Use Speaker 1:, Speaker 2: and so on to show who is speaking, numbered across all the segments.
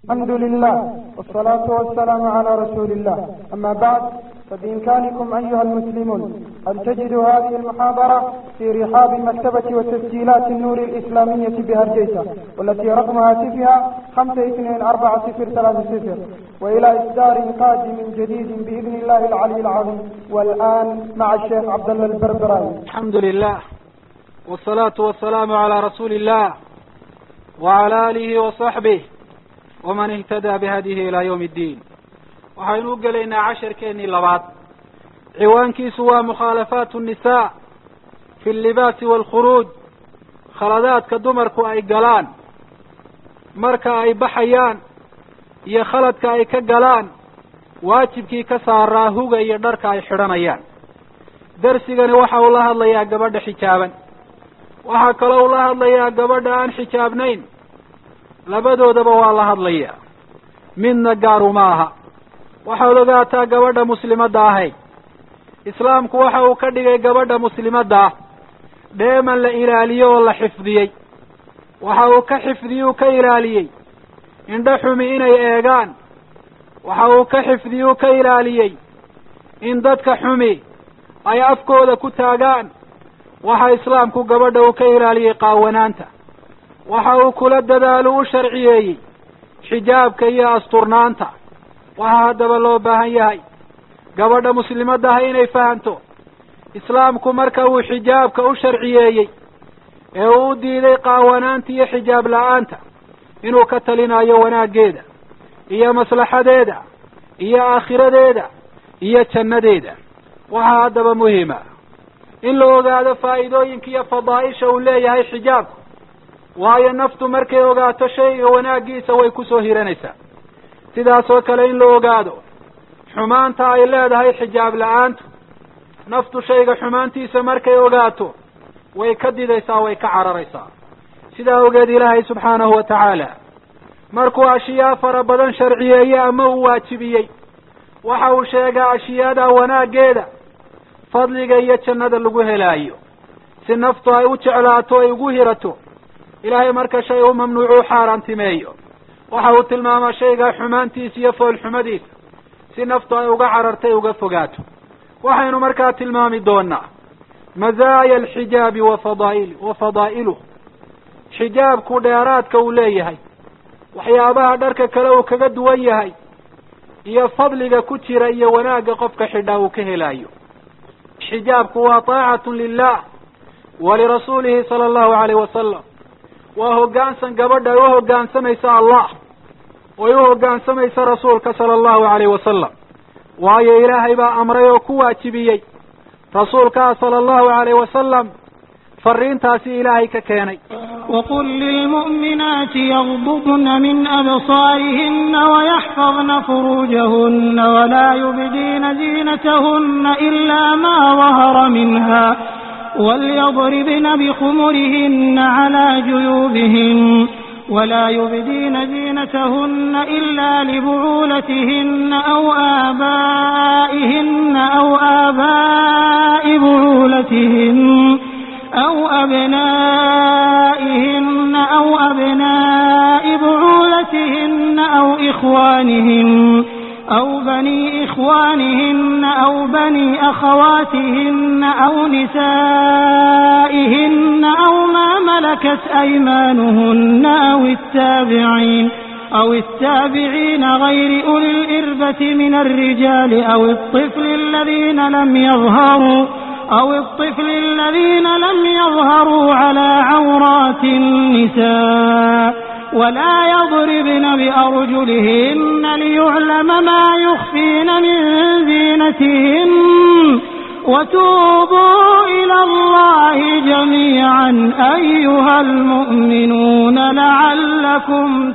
Speaker 1: الحمد لله والصلاة والسلام على رسول الله أما بعد فبإمكانكم أيها المسلمون أن تجدوا هذه المحاضرة في رحاب مكتبة وتسجيلات النور الإسلامية بهرجيسة والتي رقم هاتفها خمسة اثنين أربعة صفر ثلاثة صفر وإلى إصدار قادم جديد بإذن الله العلي العظيم والآن مع الشيخ عبد الله البربراي
Speaker 2: الحمد لله والصلاة والسلام على رسول الله وعلى آله وصحبه waman ihtadaa bihadihi ilaa yawmi iddiin waxaynu u gelaynaa casharkeennii labaad ciwaankiisu waa mukhaalafaatu nnisaa fi allibaasi waalkhuruuj khaladaadka dumarku ay galaan marka ay baxayaan iyo khaladka ay ka galaan waajibkii ka saaraa huga iyo dharka ay xidhanayaan darsigani waxa uu la hadlayaa gabadha xijaaban waxaa kaloo uu la hadlayaa gabadha aan xijaabnayn labadoodaba waa la hadlayaa midna gaaru ma aha waxaad ogaataa gabadha muslimadda ahayd islaamku waxa uu ka dhigay gabadha muslimadda ah dheeman la ilaaliyo oo la xifdiyey waxa uu ka xifdiyey uu ka ilaaliyey indho xumi inay eegaan waxa uu ka xifdiyey uu ka ilaaliyey in dadka xumi ay afkooda ku taagaan waxa islaamku gabadha uu ka ilaaliyey qaawanaanta waxa uu kula dadaalo u sharciyeeyey xijaabka iyo asturnaanta waxaa haddaba loo baahan yahay gabadha muslimadda ah inay fahanto islaamku marka uu xijaabka u sharciyeeyey ee uu u diiday qaawanaanta iyo xijaab la-aanta inuu ka talinayo wanaaggeeda iyo maslaxadeeda iyo aakhiradeeda iyo jannadeeda waxaa haddaba muhima in la ogaado faa'iidooyinka iyo fadaa'isha uu leeyahay xijaabku waayo naftu markay ogaato shayga wanaaggiisa way kusoo hiranaysaa sidaas oo kale in la ogaado xumaanta ay leedahay xijaab la-aantu naftu shayga xumaantiisa markay ogaato way ka didaysaa way ka cararaysaa sidaa ogeed ilaahay subxaanahu wa tacaala markuu ashiyaa fara badan sharciyeeye ama uu waajibiyey waxa uu sheegaa ashiyaada wanaaggeeda fadliga iyo jannada lagu helaayo si naftu ay u jeclaato ay ugu hirato ilaahay marka shay u mamnuucu u xaaraantimeeyo waxa uu tilmaamaa shaygaa xumaantiisa iyo foolxumadiisa si naftu ay uga carartay uga fogaato waxaynu markaa tilmaami doonaa mazaaya alxijaabi wa fadail wa fadaa'iluh xijaabku dheeraadka uu leeyahay waxyaabaha dharka kale uu kaga duwan yahay iyo fadliga ku jira iyo wanaagga qofka xidhaa uu ka helaayo xijaabku waa taacatun lilah wa lirasuulihi sala allahu alayh wasalam waa hoggaansan gabadha ay u hoggaansamaysa allah oy u hoggaansamaysa rasuulka sala allahu alayh wasalam waayo ilaahay baa amray oo ku waajibiyey rasuulkaa sala allahu alayh wasalam fariintaasi ilaahay ka keenay
Speaker 3: وقل للمؤمنات يغضضن من أبصارهن ويحفظن فروجهن ولا يبدين زينتهن إلا ما ظهر منها وليضربن بخمرهن على جيوبهن ولا يبدين زينتهن إلا لبعولتهن أو آبائهن أو آباء بعولتهن أو أبنائهن أو أبناء بعولتهن أو إخوانهن أو بني إخوانهن أو بني أخواتهن أو نسائهن أو ما ملكت أيمانهن أو التابعين أو التابعين غير أولي الإربة من الرجال أو الطفل الذين لم يظهروا أو الطفل الذين لم يظهروا على عورات النساء ولا يضربن بأرجلهن ليعلم ما يخفين من زينتهن وتوبوا إلى الله جميعا أيها المؤمنون لعلكم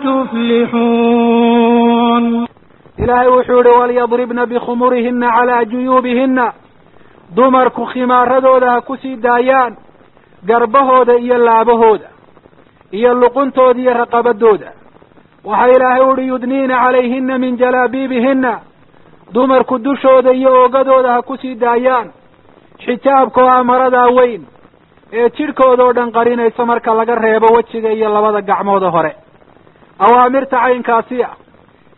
Speaker 3: تفلحون
Speaker 2: ilaahay wuxuu yihi walyadribna bikhumurihina calaa juyuubihina dumarku khimaaradooda ha kusii daayaan garbahooda iyo laabahooda iyo luquntooda iyo raqabadooda waxaa ilaahay uhi yudniina calayhina min jalaabiibihina dumarku dushooda iyo oogadooda ha kusii daayaan xijaabka oo amaradaa weyn ee jidhkooda oo dhan qarinaysa marka laga reebo wejiga iyo labada gacmooda hore awaamirta caynkaasi ah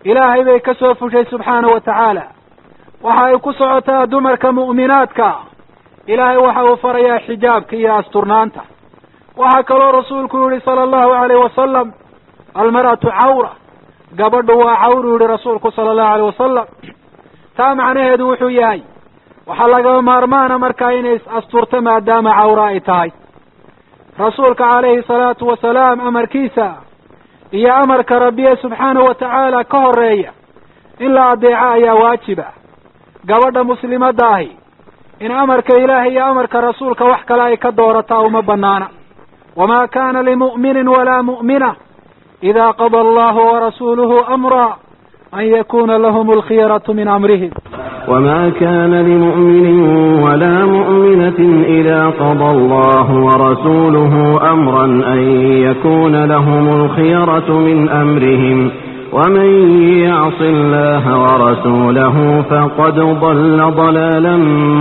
Speaker 2: ilaahay bay ka soo fushay subxaana wa tacaala waxa ay ku socotaa dumarka mu'minaadka ilaahay waxa uu farayaa xijaabka iyo asturnaanta waxaa kaloo rasuulku yihi sala allahu alayh wasalam almar'atu cawra gabadhu waa cawru yihi rasuulku sala allahu alayh wasalam taa macnaheedu wuxuu yahay waxaa lagama maarmaana markaa inay is asturto maadaama cawra ay tahay rasuulka calayhi salaatu wasalaam amarkiisa iyo amarka rabbiye subxaanahu wa tacaala ka horeeya in la adeeco ayaa waajiba gabadha muslimadda ahi in amarka ilaahay iyo amarka rasuulka wax kale ay ka doorataa uma banaana wamaa kana limu'minin walaa mu'mina ida qada allahu warasuuluhu amra an yakuna lahum alkhiyaratu min amrihim
Speaker 4: وما كان لمؤمن ولا مؤمنة إذا قضى الله ورسوله أمرا أن يكون لهم الخيرة من أمرهم ومن يعص الله ورسوله فقد ضل ضلالا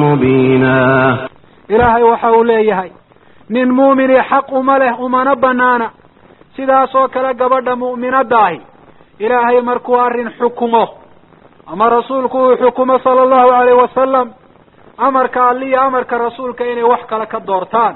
Speaker 4: مبينا
Speaker 2: ilaahay waxa uu leeyahay nin muumini xaq uma leh umana banaana sidaas oo kale gabadha mu'minadda ahi ilaahay markuu arrin xukumo ama rasuulku uu xukumo sala allahu alayh wasalam amarka alli iyo amarka rasuulka inay wax kale ka doortaan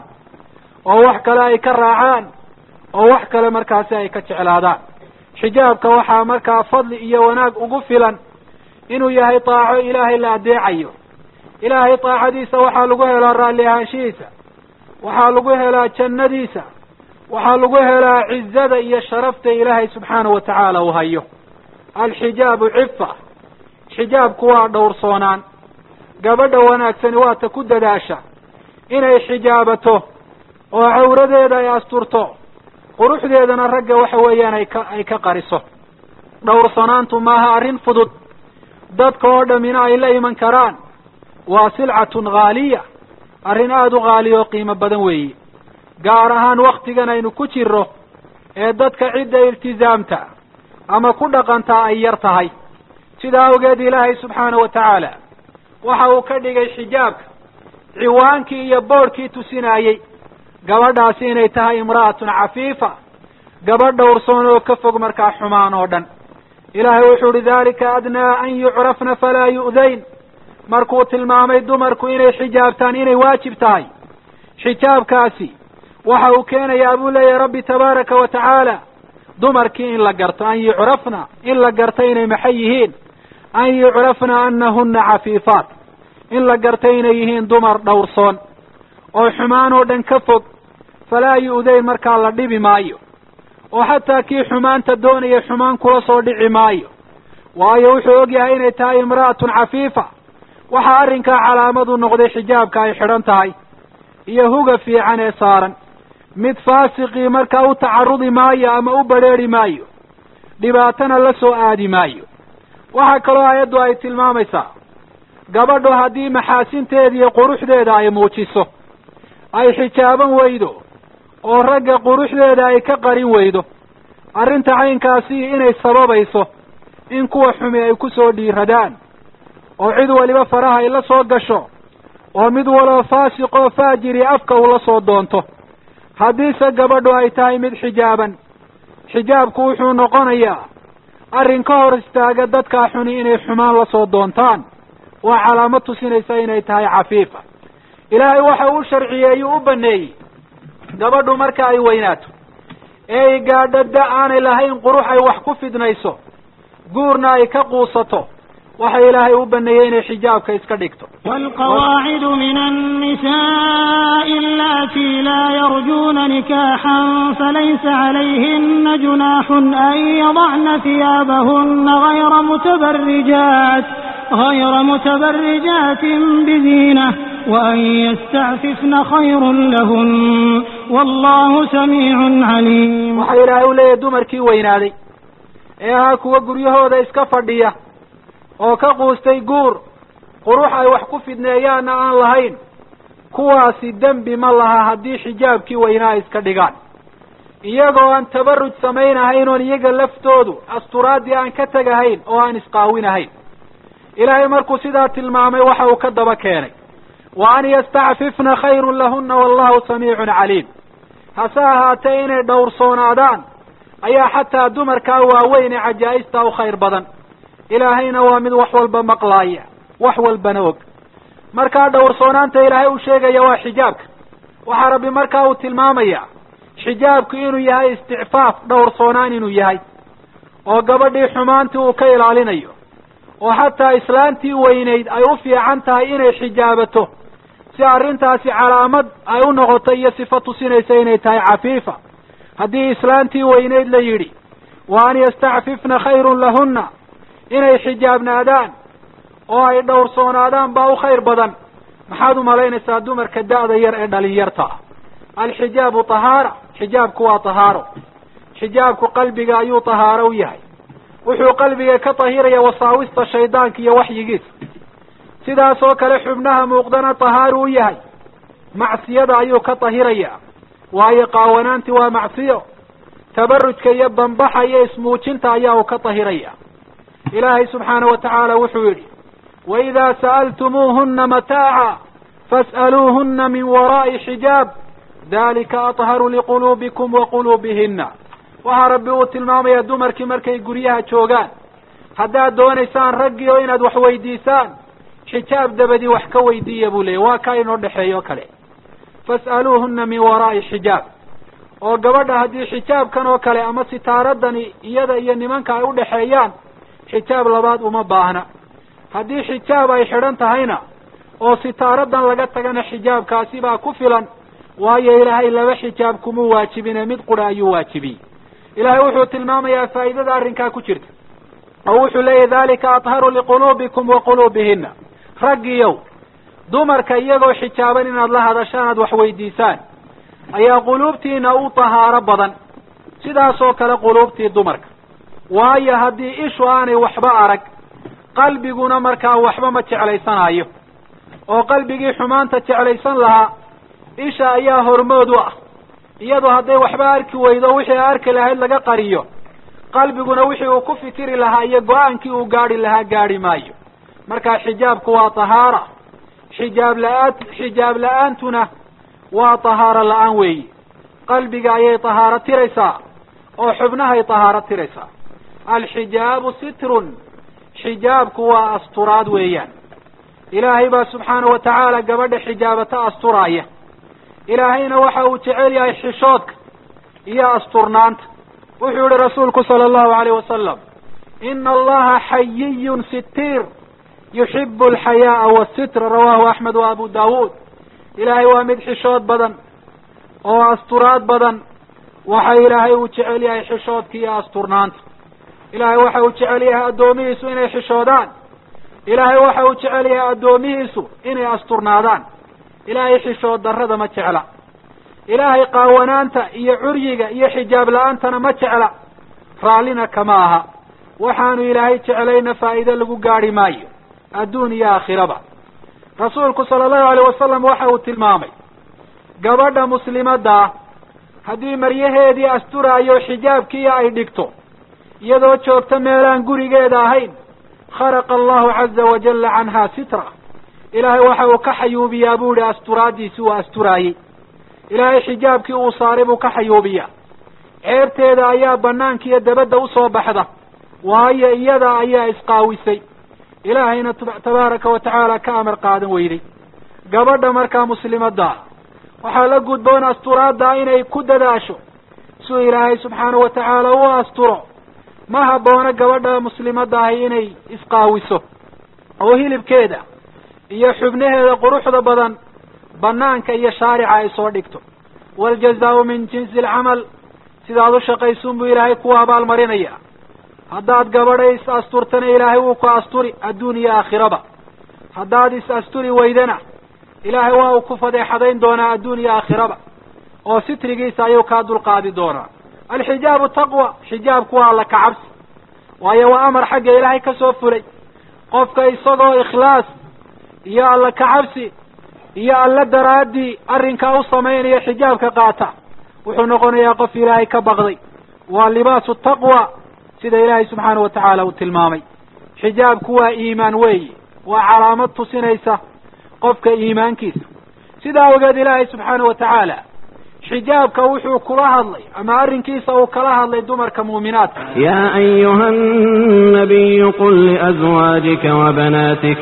Speaker 2: oo wax kale ay ka raacaan oo wax kale markaasi ay ka jeclaadaan xijaabka waxaa markaa fadli iyo wanaag ugu filan inuu yahay taaco ilaahay la adeecayo ilaahay taacadiisa waxaa lagu helaa raalli ahaanshihiisa waxaa lagu helaa jannadiisa waxaa lagu helaa cizada iyo sharafta ilaahay subxaana wa tacaala uu hayo alxijaabu cifa xijaabku waa dhowrsoonaan gabadha wanaagsani waa ta ku dadaasha inay xijaabato oo cawradeeda ay asturto quruxdeedana ragga waxa weeyaan ay ka ay ka qariso dhowrsanaantu maaha arrin fudud dadka oo dhammina ay la iman karaan waa silcatun haaliya arrin aada u haaliya oo qiimo badan weeye gaar ahaan waktigan aynu ku jiro ee dadka cidda iltizaamta ama ku dhaqantaa ay yar tahay sidaa awgeed ilaahay subxaana wa tacaala waxa uu ka dhigay xijaabka ciwaankii iyo boodhkii tusinayey gabadhaasi inay tahay imra'atun cafiifa gabadh dhowrsoon oo ka fog markaa xumaan oo dhan ilaahay wuxuu uhi dalika adnaa an yucrafna falaa yu'dayn markuu tilmaamay dumarku inay xijaabtaan inay waajib tahay xijaabkaasi waxa uu keenayaa buu leeyahay rabbi tabaaraka wa tacaala dumarkii in la garto an yucrafna in la garto inay maxay yihiin an yucrafna anahuna cafiifaat in la garto inay yihiin dumar dhowrsoon oo xumaan oo dhan ka fog falaa yu'dayn markaa la dhibi maayo oo xataa kii xumaanta doonaya xumaan kula soo dhici maayo waayo wuxuu ogyahay inay tahay imra'atun cafiifa waxaa arrinkaa calaamadu noqday xijaabka ay xidhan tahay iyo huga fiican ee saaran mid faasiqii markaa u tacarudi maayo ama u badrheeri maayo dhibaatana la soo aadi maayo waxaa kaloo ayaddu ay tilmaamaysaa gabadhu haddii maxaasinteeda iyo quruxdeeda ay muujiso ay xijaaban weydo oo ragga quruxdeeda ay ka qarin weydo arrinta caynkaasi inay sababayso in kuwa xumi ay ku soo dhiiradaan oo cid waliba faraha ay la soo gasho oo mid walba faasiqoo faajiri afka ula soo doonto haddiise gabadhu ay tahay mid xijaaban xijaabku wuxuu noqonayaa arrin ka hor istaaga dadkaa xuni inay xumaan la soo doontaan waa calaamad tusinaysa inay tahay cafiifa ilaahay waxa uu sharciyeeyuu u baneeyey gabadhu marka ay weynaato ee ay gaadho da aanay lahayn qurux ay wax ku fidnayso guurna ay ka quusato waxa ilaahay u baneeyey inay xijaabka iska dhigto
Speaker 3: والقواعد من النساء اللاتي لا يرجون نكاحا فليس عليهن جناح أن يضعن ثيابهن غير متبرجات غير متبرجات بزينة وأن يستعففن خير لهن والله سميع عليم
Speaker 2: waxa ilaahay u leeyahay dumarkii weynaaday ee ahaa kuwa guryahooda iska fadhiya oo ka quustay guur qurux ay wax ku fidneeyaanna aan lahayn kuwaasi dembi ma laha haddii xijaabkii weynaa ay iska dhigaan iyagoo aan tabaruj samaynahayn oon iyaga laftoodu asturaaddii aan ka tegahayn oo aan isqaawinahayn ilaahay markuu sidaa tilmaamay waxa uu ka daba keenay wa an yastacfifna khayrun lahunna wallahu samiicun caliim hase ahaatee inay dhowrsoonaadaan ayaa xataa dumarkaa waaweyn ee cajaa'ista u khayr badan ilaahayna waa mid wax walba maqlaaya wax walbana og markaa dhowrsoonaanta ilaahay uu sheegaya waa xijaabka waxaa rabbi markaa uu tilmaamaya xijaabku inuu yahay isticfaaf dhowrsoonaan inuu yahay oo gabadhii xumaantii uu ka ilaalinayo oo xataa islaantii weynayd ay u fiican tahay inay xijaabato si arrintaasi calaamad ay u noqoto iyo sifo tusinaysa inay tahay cafiifa haddii islaantii weynayd la yidhi wa an yastacfifna khayrun lahunna inay xijaabnaadaan oo ay dhowrsoonaadaan baa u khayr badan maxaad umalaynaysaa dumarka da'da yar ee dhalinyarta ah alxijaabu tahaara xijaabku waa tahaaro xijaabku qalbiga ayuu tahaaro u yahay wuxuu qalbiga ka tahiraya wasaawista shaydaanka iyo waxyigiisa sidaas oo kale xubnaha muuqdana tahaaru u yahay macsiyada ayuu ka tahiraya waayo qaawanaanti waa macsiyo tabarujka iyo bambaxa iyo ismuujinta ayaa uu ka tahiraya ilaahay subxaana wa tacaala wuxuu yidhi waidaa sa'altumuuhuna mataaca fas'aluuhuna min waraa'i xijaab dalika atharu liquluubikum wa quluubihina waxaa rabbi uu tilmaamaya dumarkii markay guryaha joogaan haddaad doonaysaan raggii oo inaad wax weydiisaan xijaab dabadii wax ka weydiiya buu leeyay waa kaa inoo dhexeeyo kale fas'aluuhuna min waraa'i xijaab oo gabadha haddii xijaabkan oo kale ama sitaaradani iyada iyo nimanka ay udhexeeyaan xijaab labaad uma baahna haddii xijaab ay xidhan tahayna oo sitaaradan laga tagana xijaabkaasi baa ku filan waayo ilaahay laba xijaab kumuu waajibine mid qura ayuu waajibiyey ilaahay wuxuu tilmaamayaa faa'idada arrinkaa ku jirta oo wuxuu leeyahy dalika atharu liquluubikum wa quluubihina raggiyow dumarka iyagoo xijaaban inaad la hadashaan aad wax weydiisaan ayaa quluubtiina u tahaaro badan sidaas oo kale quluubtii dumarka waayo haddii ishu aanay waxba arag qalbiguna markaa waxba ma jeclaysanayo oo qalbigii xumaanta jeclaysan lahaa isha ayaa hormood u ah iyadu hadday waxba arki weydo wixii arki lahayd laga qariyo qalbiguna wixii uu ku fikiri lahaa iyo go-aankii uu gaadhi lahaa gaadhi maayo marka xijaabku waa tahaara xijaab la-aan xijaab la-aantuna waa tahaaro la-aan weeyi qalbiga ayay tahaaro tiraysaa oo xubnahay tahaaro tiraysaa alxijaabu sitrun xijaabku waa asturaad weeyaan ilaahay baa subxaana wa tacaala gabadha xijaabata asturaaya ilaahayna waxa uu jecel yahay xishoodka iyo asturnaanta wuxuu yihi rasuulku sala allahu alayh wasalam ina allaha xayiyun sitiir yuxibu alxayaaa wasitra rawahu axmed wa abu daawuud ilaahay waa mid xishood badan oo asturaad badan waxa ilaahay uu jecel yahay xishoodka iyo asturnaanta ilaahay waxa uu jecel yahay addoomihiisu inay xishoodaan ilaahay waxa uu jecel yahay addoomihiisu inay asturnaadaan ilaahay xishood darrada ma jecla ilaahay qaawanaanta iyo curyiga iyo xijaab la-aantana ma jecla raallina kama aha waxaanu ilaahay jeclayna faa'iide lagu gaadhi maayo adduun iyo aakhiraba rasuulku sala allahu alayh wasalam waxa uu tilmaamay gabadha muslimaddaa haddii maryaheedii asturaayo xijaabkiiya ay dhigto iyadoo joogta meelaan gurigeeda ahayn kharaqa allahu caza wajalla canhaa sitra ilaahay waxa uu ka xayuubiyaa buu yihi asturaaddiisi uu asturaayey ilaahay xijaabkii uu saaray buu ka xayuubiyaa ceebteeda ayaa banaanka iyo dabadda usoo baxda waayo iyada ayaa isqaawisay ilaahayna tabaaraka wa tacaala ka amar qaadan weyday gabadha markaa muslimadda waxaa la gudboon asturaadda inay ku dadaasho suu ilaahay subxaana wa tacaala u asturo ma habboona gabadha muslimadda ahi inay isqaawiso oo hilibkeeda iyo xubnaheeda quruxda badan banaanka iyo shaarica ay soo dhigto waaljazaau min jinsi alcamal sidaad u shaqaysuun buu ilaahay kuwa abaalmarinaya haddaad gabadha is asturtana ilaahay wuu ku asturi adduun iyo aakhiraba haddaad is asturi weydana ilaahay waa uu ku fadeexadayn doonaa adduun iyo aakhiraba oo sitrigiisa ayuu kaa dulqaadi doonaa alxijaabu taqwa xijaabku waa alla kacabsi waayo waa amar xagga ilaahay ka soo fulay qofka isagoo ikhlaas iyo alla kacabsi iyo alla daraaddii arrinkaa u samaynaya xijaabka qaata wuxuu noqonayaa qof ilaahay ka baqday waa libaasu taqwa sida ilaahay subxaana wa tacaala uu tilmaamay xijaabku waa iimaan weeyi waa calaamad tusinaysa qofka iimaankiisa sidaa ogeed ilaahay subxaana wa tacaala xijaabka wuxuu kula hadlay ama arrinkiisa uu kala hadlay dumarka muuminaadka
Speaker 4: يا أيها النبي قل لأزواجك وبناتك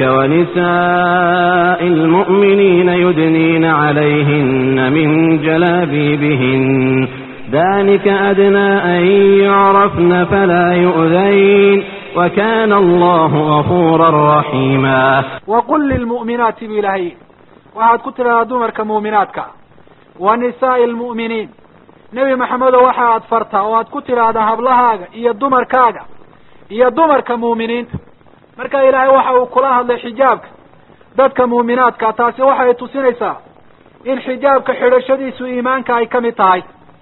Speaker 4: ونساء المؤمنين يدنين عليهن من جلابيبهن ذلك أدنى أن يعرفن فلا يؤذين وكان الله غفورا رحيما
Speaker 2: وقل للمؤمنات بإلهي waxaad ku tidhahdaa dumarka muuminaadka wa nisaa'i almu'miniin nebi maxamedo waxa aad fartaa oo aad ku tidhaahdaa hablahaaga iyo dumarkaaga iyo dumarka muuminiinta marka ilaahay waxa uu kula hadlay xijaabka dadka muuminaadka taasi waxay tusinaysaa in xijaabka xidhashadiisu iimaanka ay ka mid tahay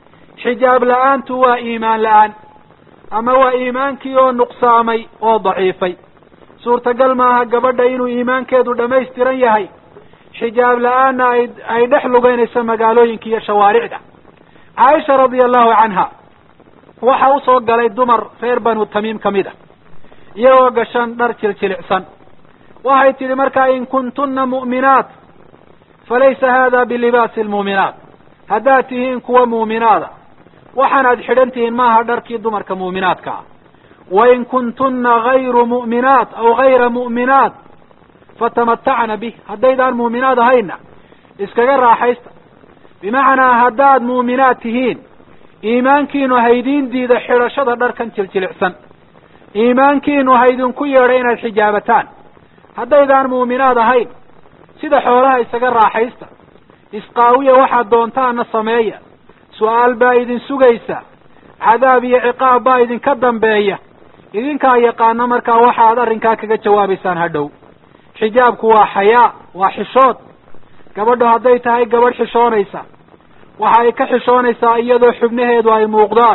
Speaker 2: xijaab la-aantu waa iimaan la-aan ama waa iimaankii oo nuqsaamay oo daciifay suurtagal maaha gabadha inuu iimaankeedu dhammaystiran yahay xijaab la-aanna ay ay dhex lugeynayso magaalooyinka iyo shawaaricda caaisha radia allahu canha waxa usoo galay dumar reer banu tamiim ka mid a iyagoo gashan dhar jiljilicsan waxay tidhi markaa in kuntunna mu'minaat falaysa hada bilibaasi almuuminaat haddaad tihiin kuwa muuminaada waxaanaad xidhan tihiin maaha dharkii dumarka muuminaadka ah wain kuntunna gayru mu'minaat aw gayra mu'minaat fatamatacna bih haddaydaan muuminaad ahayna iskaga raaxaysta bimacnaa haddaad muuminaad tihiin iimaankiinu haydiin diida xidhashada dharkan jiljilicsan iimaankiinu haydinku yeedhay inaad xijaabataan haddaydaan muuminaad ahayn sida xoolaha isaga raaxaysta isqaawiya waxaad doontaana sameeya su-aal baa idin sugaysa cadaab iyo ciqaab baa idinka dambeeya idinkaa yaqaano markaa waxa aad arrinkaa kaga jawaabaysaan hadhow xijaabku waa xayaa waa xishood gabadhu hadday tahay gabadh xishoonaysa waxa ay ka xishoonaysaa iyadoo xubnaheedu ay muuqdaan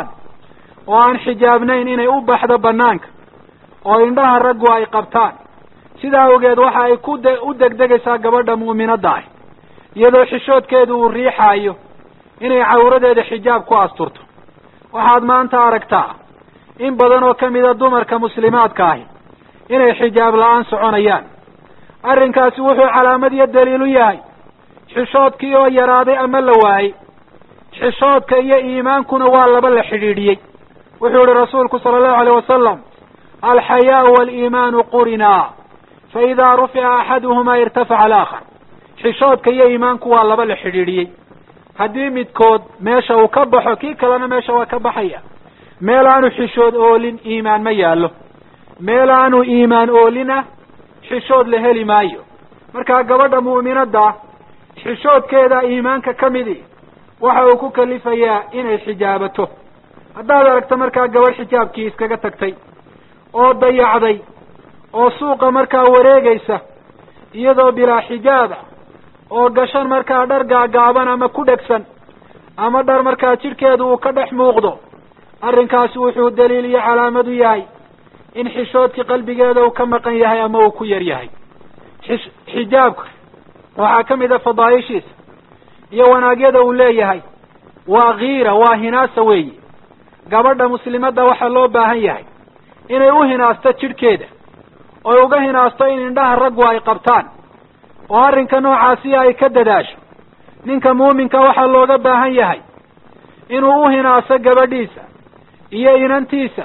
Speaker 2: oo aan xijaabnayn inay u baxdo banaanka oo indhaha raggu ay qabtaan sidaa awgeed waxa ay ku de u degdegaysaa gabadha mu'minadda ah iyadoo xishoodkeedu uu riixaayo inay cawradeeda xijaab ku asturto waxaad maanta aragtaa in badan oo ka mida dumarka muslimaadka ahi inay xijaab la-aan soconayaan arrinkaasi wuxuu calaamad iyo daliil u yahay xishoodkii oo yaraaday ama la waayey xishoodka iyo iimaankuna waa laba la xidhiidhiyey wuxuu yihi rasuulku sala allahu alayh wasalam alxayaau waaliimaanu qurinaa fa idaa rufica axaduhumaa irtafaca alaakhar xishoodka iyo iimaanku waa laba la xidhiidhiyey haddii midkood meesha uu ka baxo kii kalena meesha waa ka baxaya meel aanu xishood oolin iimaan ma yaallo meel aanu iimaan oolina xishood la heli maayo markaa gabadha mu'minadda xishoodkeeda iimaanka ka midi waxa uu ku kalifayaa inay xijaabato haddaad aragto markaa gabadh xijaabkii iskaga tagtay oo dayacday oo suuqa markaa wareegaysa iyadoo bilaa xijaaba oo gashan markaa dhar gaagaaban ama ku dhegsan ama dhar markaa jidhkeedu uu ka dhex muuqdo arrinkaasi wuxuu daliil iyo calaamad u yahay in xishoodkii qalbigeeda uu ka maqan yahay ama uu ku yar yahay xis xijaabka waxaa ka mid a fadaaishiisa iyo wanaagyada uu leeyahay waa kiira waa hinaasa weeyi gabadha muslimadda waxaa loo baahan yahay inay u hinaasto jidhkeeda oy uga hinaasto in indhaha raggu ay qabtaan oo arrinka noocaasi ay ka dadaasho ninka muuminka waxaa looga baahan yahay inuu u hinaaso gabadhiisa iyo inantiisa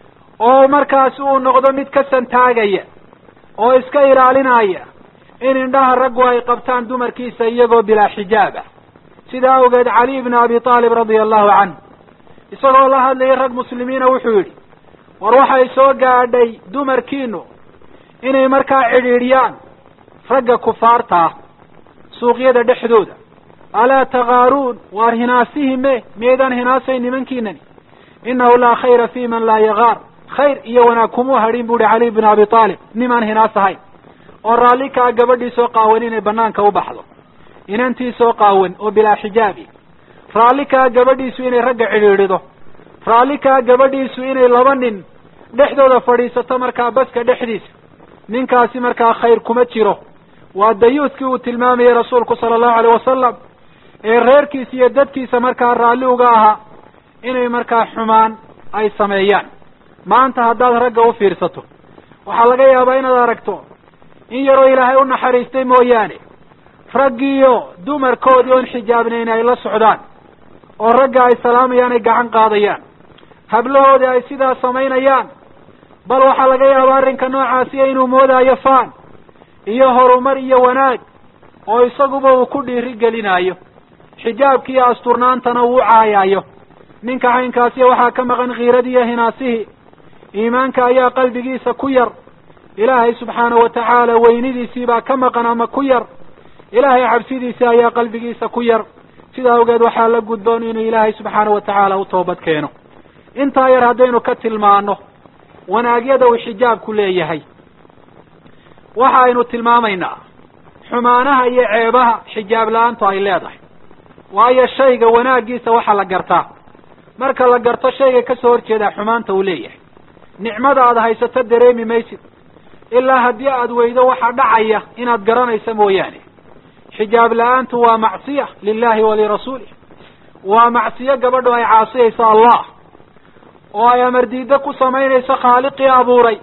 Speaker 2: oo markaasi uu noqdo mid ka santaagaya oo iska ilaalinaya in indhaha raggu ay qabtaan dumarkiisa iyagoo bilaa xijaab ah sidaa awgeed cali ibn abi taalib radia allahu canhu isagoo la hadlayay rag muslimiina wuxuu yidhi war waxay soo gaadhay dumarkiinu inay markaa cidhiidhiyaan ragga kufaarta ah suuqyada dhexdooda alaa takaaruun waar hinaasihi me miyaydaan hinaasay nimankiinani innahu laa khayra fi man laa yagaar khayr iyo wanaag kumuu hadhin bu uhi cali bn abi taalib nimaan hinaas ahayn oo raalli kaa gabadhii soo qaawan inay banaanka u baxdo inantii soo qaawan oo bilaa xijaabi raalli kaa gabadhiisu inay ragga cidhiidhido raalli kaa gabadhiisu inay laba nin dhexdooda fadhiisato markaa baska dhexdiisa ninkaasi markaa khayr kuma jiro waa dayuuskii uu tilmaamayay rasuulku sala allahu alayh wasalam ee reerkiisa iyo dadkiisa markaa raalli uga ahaa inay markaa xumaan ay sameeyaan maanta haddaad ragga u fiirsato waxaa laga yaabaa inaad aragto in yaroo ilaahay u naxariistay mooyaane raggiiyo dumarkoodii oon xijaabnayn ay la socdaan oo ragga ay salaamayaan ay gacan qaadayaan hablahoodii ay sidaa samaynayaan bal waxaa laga yaaba arrinka noocaasiya inuu moodaayo faan iyo horumar iyo wanaag oo isaguba uu ku dhiiri gelinayo xijaabki iyo asturnaantana uu caayayo ninka caynkaasiya waxaa ka maqan khiiradii iyo hinaasihii iimaanka ayaa qalbigiisa ku yar ilaahay subxaanahu watacaala weynidiisii baa ka maqan ama ku yar ilaahay cabsidiisii ayaa qalbigiisa ku yar sidaa awgeed waxaa la gudboon inuu ilaahay subxaanahu watacaala u toobad keeno intaa yar haddaynu ka tilmaano wanaagyada uu xijaabku leeyahay waxa aynu tilmaamaynaa xumaanaha iyo ceebaha xijaab la-aantu ay leedahay waayo shayga wanaaggiisa waxaa la gartaa marka la garto shayga kasoo horjeedaa xumaanta uu leeyahay nicmada aada haysato dareemi maysid ilaa haddii aada weydo waxaa dhacaya inaad garanaysa mooyaane xijaab la-aantu waa macsiya lilahi wa lirasuulih waa macsiyo gabadhu ay caasiyayso allah oo ay amar diiddo ku samaynayso khaaliqii abuuray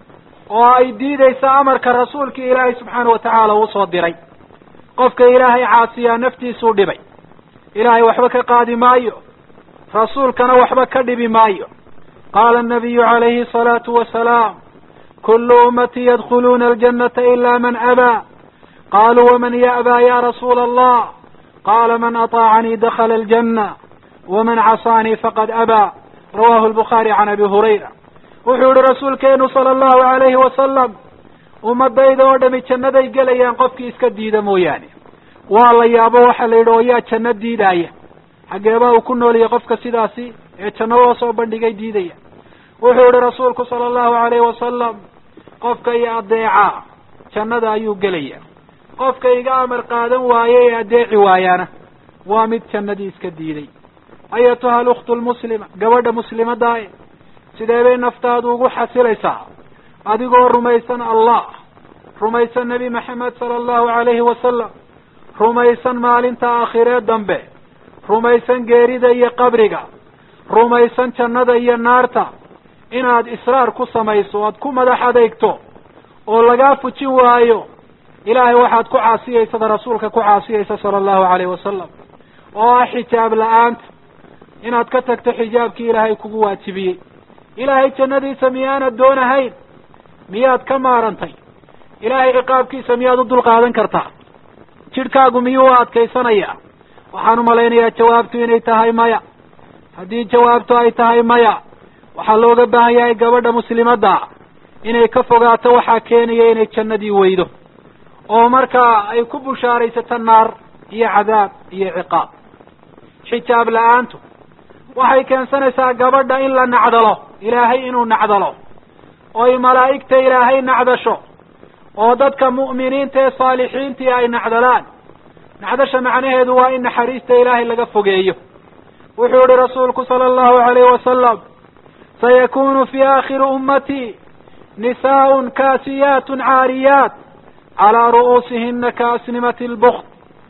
Speaker 2: oo ay diidayso amarka rasuulkii ilaahay subxaana watacaala uu soo diray qofka ilaahay caasiyaa naftiisuu dhibay ilaahay waxba ka qaadi maayo rasuulkana waxba ka dhibi maayo qaala anabiyu calayhi asalaatu wasalaam kullu ummatii yadkhuluuna aljannata ila man abaa qaluu waman ya'baa ya rasuula allah qaala man aطaacanii dakhala aljanna waman casaanii faqad abaa rawahu lbukhaari can abi hurayra wuxuu yihi rasuulkeenu sala allahu alayhi wasalam ummadayda oo dhami jannaday gelayaan qofkii iska diida mooyaane waa la yaabo waxaa la yidhi oo yaa janno diidaaya xageebaa uu ku nooliyay qofka sidaasi ee janno loo soo bandhigay diidaya wuxuu yihi rasuulku sala allahu alayhi wasalam qofka iyo adeecaa jannada ayuu gelaya qofka iga amar qaadan waaye ee adeeci waayaana waa mid jannadii iska diiday ayatuha alukhtu lmuslima gabadha muslimaddaa e sidee bay naftaadu ugu xasilaysaa adigoo rumaysan allah rumaysan nebi maxamed sala allahu alayhi wasalam rumaysan maalinta aakhiree dambe rumaysan geerida iyo qabriga rumaysan jannada iyo naarta inaad israar ku samayso oad ku madax adeegto oo lagaa fujin waayo ilaahay waxaad ku caasiyeysada rasuulka ku caasiyeysa sala allahu alayhi wasalam oo ah xijaab la-aanta inaad ka tagto xijaabkii ilaahay kugu waajibiyey ilaahay jannadiisa miyaanad doonahayn miyaad ka maarantay ilaahay ciqaabkiisa miyaad u dulqaadan kartaa jidhkaagu miyuu u adkaysanayaa waxaan u malaynayaa jawaabtu inay tahay maya haddii jawaabtu ay tahay maya waxaa looga baahan yahay gabadha muslimadda inay ka fogaato waxaa keenaya inay jannadii weydo oo markaa ay ku bushaaraysato naar iyo cadaab iyo ciqaab xijaab la-aantu waxay keensanaysaa gabadha in la nacdalo ilaahay inuu nacdalo oy malaa'igta ilaahay nacdasho oo dadka mu'miniinta ee saalixiintii ay nacdalaan nacdasha macnaheedu waa in naxariista ilaahay laga fogeeyo wuxuu yihi rasuulku sala allahu alayhi wasalam sayakunu fi aakhiri ummatii nisaa'un kaasiyaatun caariyaat calaa ru'uusihina kaasnimati lbukt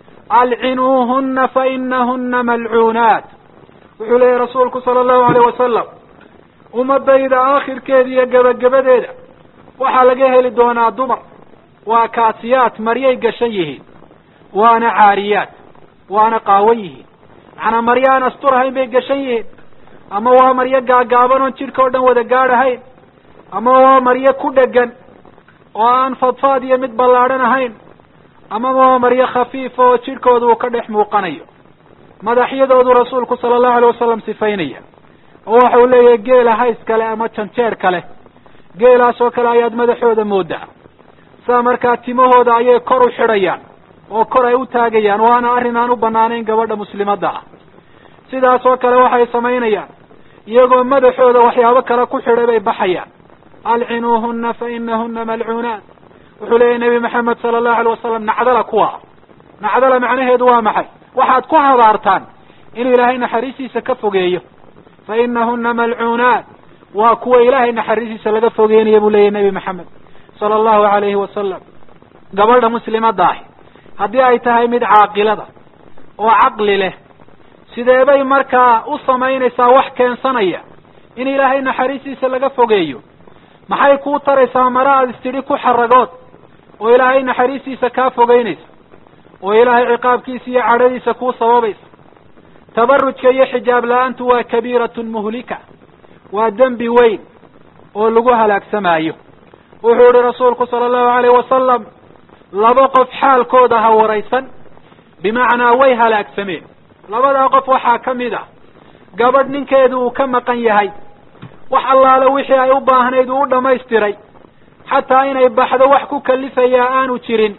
Speaker 2: alcinuuhuna fainahuna malcuunaat wuxuu leeyahy rasuulku sala allahu alayh wasalam ummadayda aakhirkeeda iyo gebagabadeeda waxaa laga heli doonaa dumar waa kaasiyaat maryay gashan yihiin waana caariyaat waana qaawan yihiin macnaa maryo aan asturahayn bay gashan yihiin ama waa maryo gaagaaban oon jidhka o dhan wada gaadhahayn ama waa maryo ku dhegan oo aan fadfaad iyo mid ballaadhan ahayn amaba waa maryo khafiifa oo jidhkooda uu ka dhex muuqanayo madaxyadoodu rasuulku sala allahu alay wasalam sifaynaya oo waxa uu leeyahay geela hays kale ama janjeer kale geelaas oo kale ayaad madaxooda moodaa saa markaa timahooda ayay kor u xidhayaan oo kor ay u taagayaan waana arrin aan u banaanayn gabadha muslimadda ah sidaas oo kale waxay samaynayaan iyagoo madaxooda waxyaabo kale ku xidhay bay baxayaan alcinuuhuna fa inahuna malcuunaat wuxuu leeyahy nebi maxamed sala allahu alay wasalam nacdala kuwa nacdala macnaheedu waa maxay waxaad ku habaartaan inuu ilaahay naxariistiisa ka fogeeyo fa inahuna malcuunaat waa kuwa ilaahay naxariistiisa laga fogeynaya buu leeyahy nebi maxamed sala allahu alayhi wasalam gabadha muslimadda ahi haddii ay tahay mid caaqilada oo caqli leh sidee bay markaa u samaynaysaa wax keensanaya in ilaahay naxariistiisa laga fogeeyo maxay kuu taraysaa mara aad istidhi ku xaragood oo ilaahay naxariistiisa kaa fogeynaysa oo ilaahay ciqaabkiisa iyo cadhadiisa kuu sababaysa tabarujka iyo xijaab la-aantu waa kabiiratun muhlika waa dembi weyn oo lagu halaagsamaayo wuxuu ihi rasuulku sala allahu alayh wasalam laba qof xaalkooda ha waraysan bimacnaa way halaagsameen labadaa qof waxaa ka mid a gabadh ninkeedu uu ka maqan yahay wax allaale wixii ay u baahnayd uu u dhammaystiray xataa inay baxdo wax ku kalifayaa aanu jirin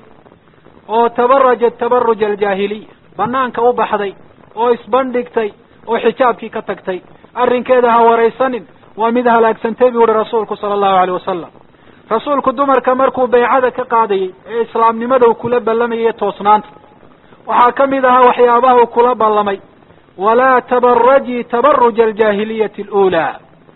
Speaker 2: oo tabarajat tabaruj aljaahiliya banaanka u baxday oo isbandhigtay oo xijaabkii ka tagtay arrinkeeda ha waraysanin waa mid halaagsantay buu yihi rasuulku sala allahu alayh wasalam rasuulku dumarka markuu baycada ka qaadayey ee islaamnimada uu kula ballamayay toosnaanta waxaa ka mid ahaa waxyaabaha uu kula ballamay walaa tabarajii tabaruja aljaahiliyati aluulaa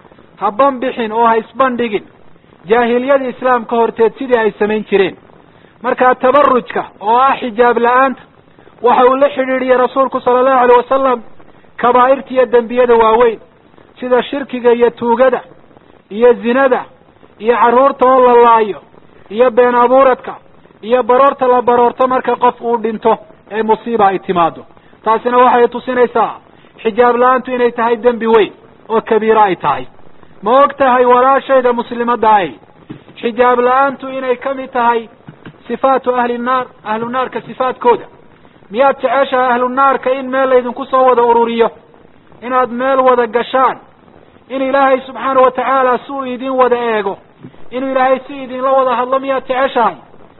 Speaker 2: ha banbixin oo ha isbandhigin jaahiliyadii islaamka horteed sidii ay samayn jireen markaa tabarujka oo ah xijaab la-aanta waxa uu la xidhiidhiyey rasuulku sala allahu alayh wasalam kabaa'irta iyo dembiyada waaweyn sida shirkiga iyo tuugada iyo zinada iyo carruurta oo la laayo iyo been abuuradka iyo baroorta la baroorto marka qof uu dhinto ee musiiba ay timaado taasina waxay tusinaysaa xijaab la-aantu inay tahay dembi weyn oo kabiiro ay tahay ma og tahay walaashayda muslimadda ay xijaab la-aantu inay ka mid tahay sifaatu ahli nnaar ahlu naarka sifaadkooda miyaad jeceshahay ahlu naarka in meel laydinku soo wada ururiyo inaad meel wada gashaan in ilaahay subxaana wa tacaala si uu idin wada eego inuu ilaahay si idinla wada hadlo miyaad jeceshahay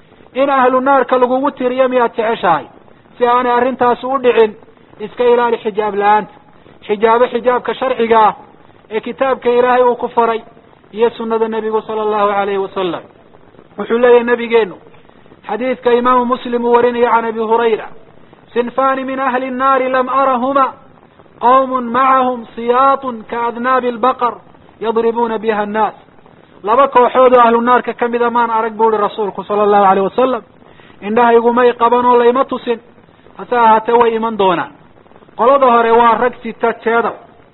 Speaker 2: in ahlu naarka lagugu tiriyo miyaad jeceshahay si aanay arrintaasi u dhicin iska ilaali xijaab la-aanta xijaabo xijaabka sharciga ah ee kitaabka ilaahay uu ku faray iyo sunnada nebigu sala allahu alayhi wasalam wuxuu leeyahay nabigeenu xadiidka imaamu muslim uu warinayo can abi hurayra sinfani min ahli nnaari lam arahuma qawmun macahum siyaatun kaadnaabi albaqar yadribuuna biha annaas laba kooxood oo ahlu naarka ka mida maan arag bu uhi rasuulku sala allahu alayh wasalam indhahaygumay qaban oo layma tusin hase ahaatee way iman doonaan qolada hore waa rag sita jeedal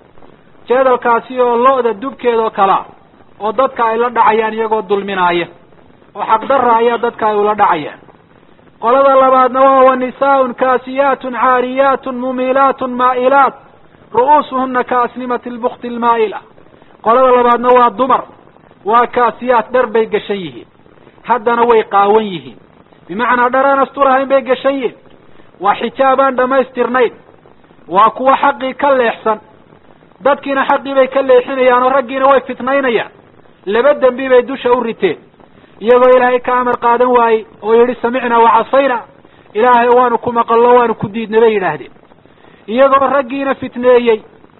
Speaker 2: jeedalkaasi oo lo-da dubkeeda oo kalea oo dadka ay la dhacayaan iyagoo dulminaaya oo xaqdarra ayaa dadka ay ula dhacayaan qolada labaadna waa wa nisaaun kaasiyaatun caariyaatun mumilaatun maa'ilaat ru'uusuhuna ka asnimati lbukti almaa'ila qolada labaadna waa dumar waa kaasiyaat dhar bay gashan yihiin haddana way qaawan yihiin bimacnaa dhar aan asturahayn bay gashan yihiin waa xijaab aan dhammaystirnayn waa kuwa xaqii ka leexsan dadkiina xaqii bay ka leexinayaan oo raggiina way fitnaynayaan laba dembi bay dusha u riteen iyagoo ilaahay ka amar qaadan waayey oo yidhi samicnaa wacasayna ilaahay waanu ku maqallo waanu ku diidna bay yidhaahdeen iyagoo raggiina fitneeyey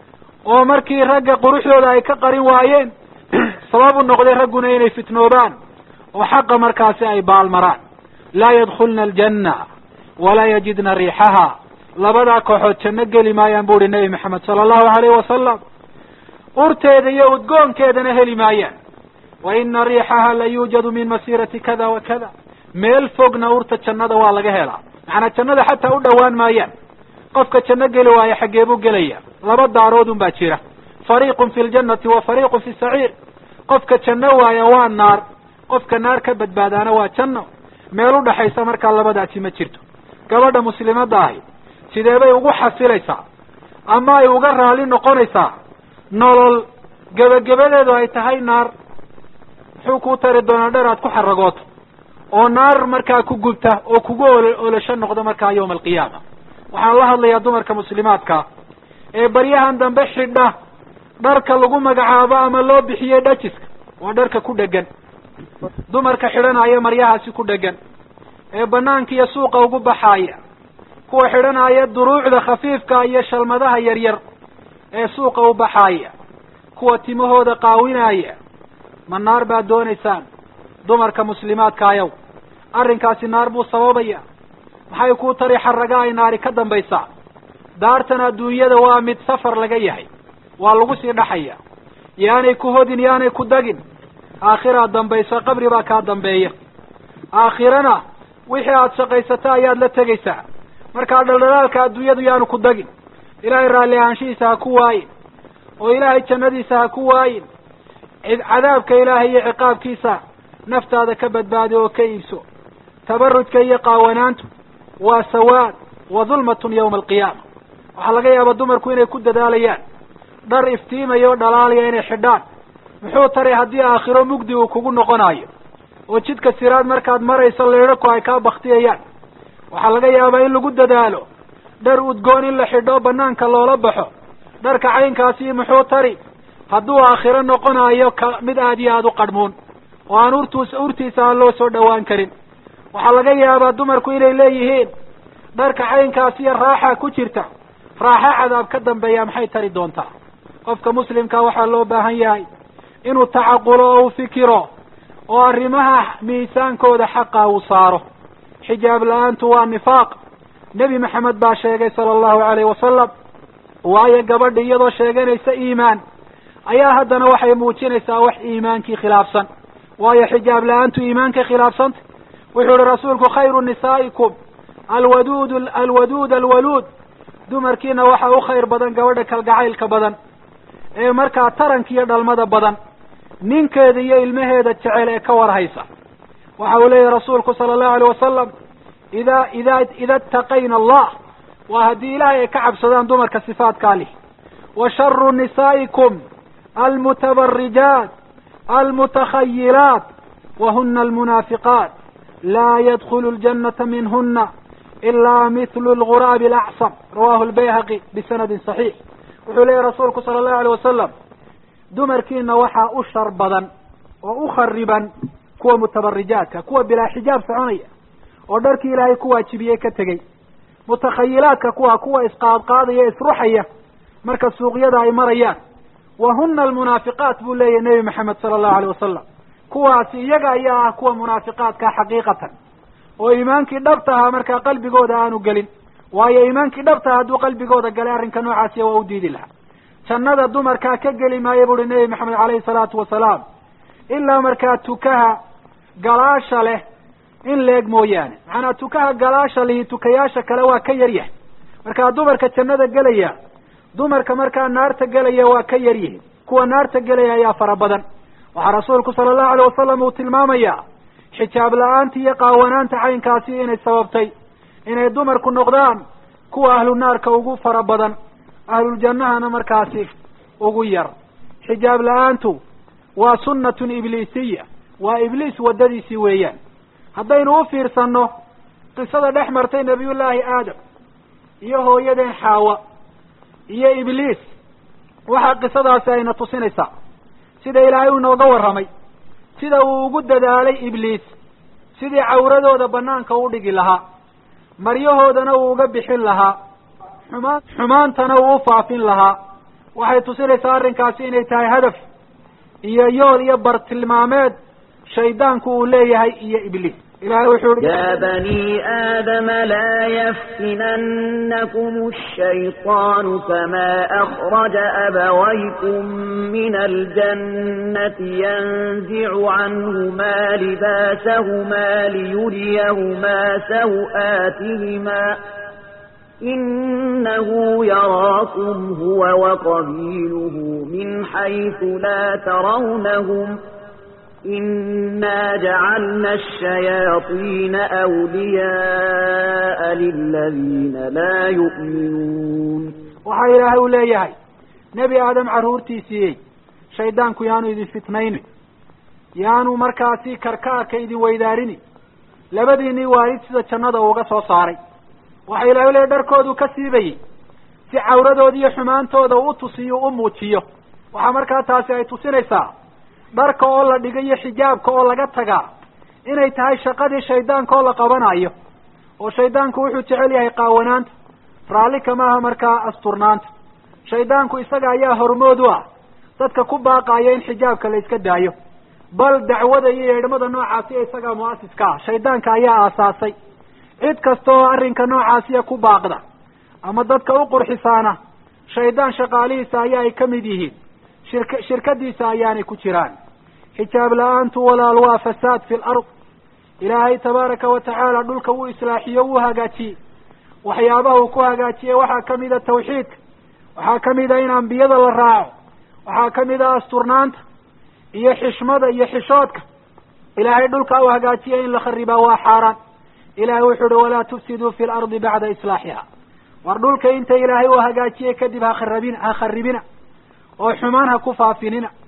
Speaker 2: oo markii ragga quruxdooda ay ka qarin waayeen sabab u noqday ragguna inay fitnoobaan oo xaqa markaasi ay baalmaraan laa yadkhulna aljanna walaa yajidna riixaha labadaa kooxood janno geli maayaan bu uhi nebi maxamed sala allahu alayhi wasalam urteeda iyo udgoonkeedana heli maayaan wa ina riixaha la yuujadu min masiirati kada wa kada meel fogna urta jannada waa laga helaa macnaa jannada xataa u dhowaan maayaan qofka janno geli waayo xaggee buu gelaya laba daaroodun baa jira fariiqun fi ljannati wa fariiqun fi saciir qofka janno waaya waa naar qofka naar ka badbaadaana waa janno meel udhaxaysa markaa labadaasi ma jirto gabadha muslimadda ahi sidee bay ugu xasilaysaa ama ay uga raali noqonaysaa nolol gebagabadeedu ay tahay naar muxuu kuu tari doonaa dher aad ku xaragooto oo naar markaa ku gubta oo kugu ol olasho noqdo markaa yawma alqiyaama waxaan la hadlayaa dumarka muslimaadka ee baryahan dambe xidha dharka lagu magacaabo ama loo bixiyey dhajiska waa dharka ku dhegan dumarka xidhanaya maryahaasi ku dhegan ee banaanka iyo suuqa ugu baxaaya kuwa xidhanaya duruucda khafiifka iyo shalmadaha yaryar ee suuqa u baxaaya kuwa timahooda qaawinaya ma naar baad doonaysaan dumarka muslimaadka ayow arrinkaasi naar buu sababaya maxay kuu tari xaraga ay naari ka dambaysaa daartan adduunyada waa mid safar laga yahay waa lagu sii dhaxaya yaanay ku hodin yaanay ku dagin aakhiraad dambayso qabri baa kaa dambeeya aakhirana wixii aada shaqaysata ayaad la tegaysaa markaa dhaldhalaalka adduunyadu yaanu ku dagin ilaahay raalli ahaanshihiisa ha ku waayin oo ilaahay jannadiisa ha ku waayin cadaabka ilaahay iyo ciqaabkiisa naftaada ka badbaadi oo ka iibso tabarujka iyo qaawanaantu waa sawaad wa dulmatun yawma alqiyaama waxaa laga yaabaa dumarku inay ku dadaalayaan dhar iftiimaya oo dhalaalaya inay xidhaan muxuu taray haddii aakhiro mugdi uu kugu noqonayo oo jidka siraad markaad marayso leedhaku ay kaa baktiyayaan waxaa laga yaabaa in lagu dadaalo dhar udgoon in la xidho banaanka loola baxo dharka caynkaasi muxuu tari hadduu aakhiro noqonayo ka mid aad iyo aada u qadhmuun oo aan urtuus urtiisa aan loo soo dhowaan karin waxaa laga yaabaa dumarku inay leeyihiin dharka caynkaasi iyo raaxa ku jirta raaxa cadaab ka dambeeya maxay tari doontaa qofka muslimka waxaa loo baahan yahay inuu tacaqulo oo u fikiro oo arrimaha miisaankooda xaqa uu saaro xijaab la-aantu waa nifaaq nebi maxamed baa sheegay sala allahu alayhi wasalam waayo gabadha iyadoo sheeganaysa iimaan ayaa haddana waxay muujinaysaa wax iimaankii khilaafsan waayo xijaab la-aantu iimaankay khilaafsanta wuxuu ihi rasuulku khayru nisaa'ikum alwaduud alwaduud alwaluud dumarkiina waxaa u khayr badan gabadha kalgacaylka badan ee markaa taranka iyo dhalmada badan ninkeeda iyo ilmaheeda jecel ee ka warhaysa waxa uu leeyahy rasuulku sala allahu alayh wasalam ida ida ida itaqayna allah waa haddii ilaahay ay ka cabsadaan dumarka sifaatkaa lih wa sharu nisaa'ikum almutabarijaat almutakhayilaat wahuna almunaafiqaat laa yadkhulu ljannata minhuna ilaa mithlu lguraabi alacsam rawahu lbayhaqi bisanadin saxiix wuxuu leeyahy rasuulku sala allahu alayh wasalam dumarkiina waxaa u shar badan oo u khariban kuwa mutabarijaadka kuwa bilaa xijaab soconaya oo dharkii ilaahay ku waajibiyey ka tegey mutakhayilaadka kuwa kuwa isqaadqaadaya isruxaya marka suuqyada ay marayaan wa huna almunaafiqaat buu leeyahy nebi maxamed sala allahu alayh wasalam kuwaasi iyaga ayaa ah kuwa munaafiqaadka xaqiiqatan oo iimaankii dhabtahaa markaa qalbigooda aanu gelin waayo iimaankii dhabtaha hadduu qalbigooda galay arrinka noocaasiya waa u diidi lahaa jannada dumarkaa ka geli maayo buuhi nebi maxamed caleyhi salaatu wasalaam ilaa markaa tukaha galaasha leh in leeg mooyaane macanaa tukaha galaasha lihi tukayaasha kale waa ka yar yahay markaa dumarka jannada gelaya dumarka markaa naarta gelaya waa ka yar yihin kuwa naarta gelaya ayaa fara badan waxaa rasuulku sala allahu alayh wasalam uu tilmaamayaa xijaab la-aanta iyo qaawanaanta caynkaasi inay sababtay inay dumarku noqdaan kuwa ahlu naarka ugu fara badan ahluljannahana markaasi ugu yar xijaab la-aantu waa sunnatun ibliisiya waa ibliis waddadiisii weeyaan haddaynu u fiirsanno qisada dhex martay nebiyullaahi aadam iyo hooyadeen xaawa iyo ibliis waxaa qisadaasi ayna tusinaysaa sida ilaahay uu inooga warramay sida uu ugu dadaalay ibliis sidii cawradooda banaanka u dhigi lahaa maryahoodana uu uga bixin lahaa xumaan xumaantana uu u faafin lahaa waxay tusinaysaa arrinkaasi inay tahay hadaf iyo yool iyo bartilmaameed shaydaanku uu leeyahay iyo ibliis ilahay wuxuu i
Speaker 5: يا بني آدم لا يفتننكم الشيطان كما أخرج أبويكم من الجنة ينزع عنهما لباسهما ليريهما سوآتهما إنه يراكم هو وقبيله من حيث لا ترونهم إنا جعلنا الشياطين أولياء للذين لا يؤمنون
Speaker 2: waxaa ilaahay u leeyahay nebi aadam carruurtiisiiyey shaydaanku yaanu idin fitnayni yaanu markaasi karkaarka idin weydaarini labadiinii waalid sida jannada uuga soo saaray waxaa ilahay u leeyahy dharkoodu ka siibayey si cawradooda iyo xumaantooda u tusiyo u muujiyo waxaa markaa taasi ay tusinaysaa dharka oo la dhiga iyo xijaabka oo laga tagaa inay tahay shaqadii shaydaanka oo la qabanayo oo shaydaanku wuxuu jecel yahay qaawanaanta raalli kamaaha markaa asturnaanta shaydaanku isaga ayaa hormood u ah dadka ku baaqaya in xijaabka la iska daayo bal dacwada iyo yeedhmada noocaasi isagaa mu'asiska ah shaydaanka ayaa aasaasay cid kasta oo arrinka noocaasiya ku baaqda ama dadka u qurxisaana shaydaan shaqaalihiisa ayaa ay ka mid yihiin shirka shirkadiisa ayaanay ku jiraan xijaab la-aantu walaal waa fasaad fi lard ilaahay tabaaraka wa tacaala dhulka wuu islaaxiyo wuu hagaajiyey waxyaabaha uu ku hagaajiyey waxaa kamid a tawxiidka waxaa kamid a in ambiyada la raaco waxaa kamid a asturnaanta iyo xishmada iyo xishoodka ilaahay dhulka u hagaajiya in la kharibaa waa xaaraan ilahay wuxuu uhi walaa tufsiduu fi lardi bacda islaaxiha war dhulka inta ilaahay uu hagaajiyey kadib hakharabina ha kharibina oo xumaan ha ku faafinina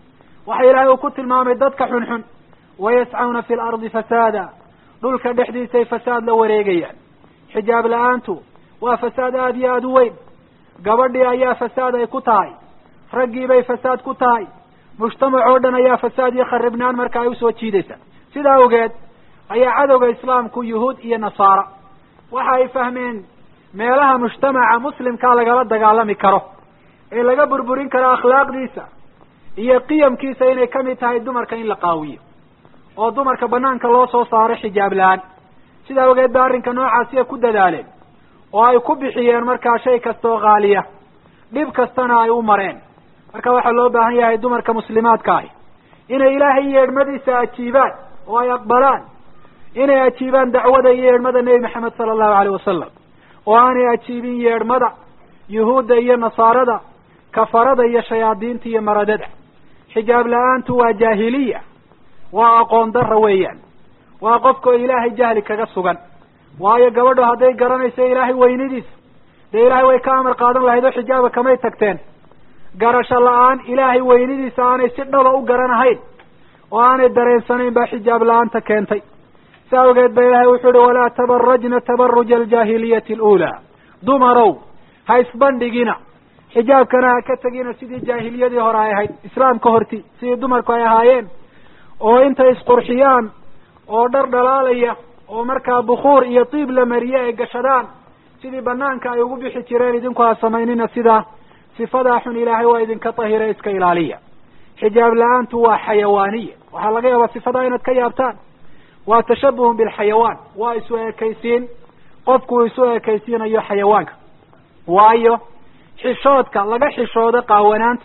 Speaker 2: waxa ilaahay uu ku tilmaamay dadka xunxun wayascawna fi lardi fasaada dhulka dhexdiisay fasaad la wareegayaan xijaab la-aantu waa fasaad aada iyo aada u weyn gabadhii ayaa fasaad ay ku tahay raggiibay fasaad ku tahay mujtamac oo dhan ayaa fasaad iyo kharibnaan marka ay usoo jiidaysa sidaa awgeed ayaa cadowga islaamku yuhuud iyo nasaara waxa ay fahmeen meelaha mujtamaca muslimkaa lagala dagaalami karo ee laga burburin karo akhlaaqdiisa iyo qiyamkiisa inay kamid tahay dumarka in la qaawiyo oo dumarka banaanka loo soo saaro xijaab la-aan sidaa awgeed ba arrinka noocaasi ay ku dadaaleen oo ay ku bixiyeen markaa shay kasta oo qaaliya dhib kastana ay u mareen marka waxaa loo baahan yahay dumarka muslimaadka ahi inay ilaahay yeedhmadiisa ajiibaan oo ay aqbalaan inay ajiibaan dacwada iyo yeedhmada nebi maxamed sala allahu aleyh wasalam oo aanay ajiibin yeedhmada yuhuudda iyo nasaarada kafarada iyo shayaadiinta iyo maradada xijaab la-aantu waa jaahiliya waa aqoon darra weeyaan waa qofka oo ilaahay jahli kaga sugan waayo gabadho hadday garanayso ilaahay weynidiisa dee ilaahay way ka amar qaadan lahayd oo xijaaba kamay tagteen garasho la-aan ilaahay weynidiisa aanay si dhaba u garanahayn oo aanay dareensanayn baa xijaab la-aanta keentay si awgeed ba ilaahay wuxuu uhi walaa tabarajna tabaruja aljaahiliyati aluulaa dumarow ha isbandhigina xijaabkana ha ka tegina sidii jaahiliyadii hore ay ahayd islaamka horti sidii dumarku ay ahaayeen oo intay isqurxiyaan oo dhar dhalaalaya oo markaa bukuur iyo tiib la mariye ay gashadaan sidii banaanka ay ugu bixi jireen idinku ha samaynina sidaa sifadaa xun ilaahay waa idinka tahira iska ilaaliya xijaab la-aantu waa xayawaaniya waxaa laga yaabaa sifadaa inaad ka yaabtaan waa tashabuhun bilxayawaan waa isu ekaysiin qofku uu isu ekaysiinayo xayawaanka waayo xishoodka laga xishoodo qaawanaanta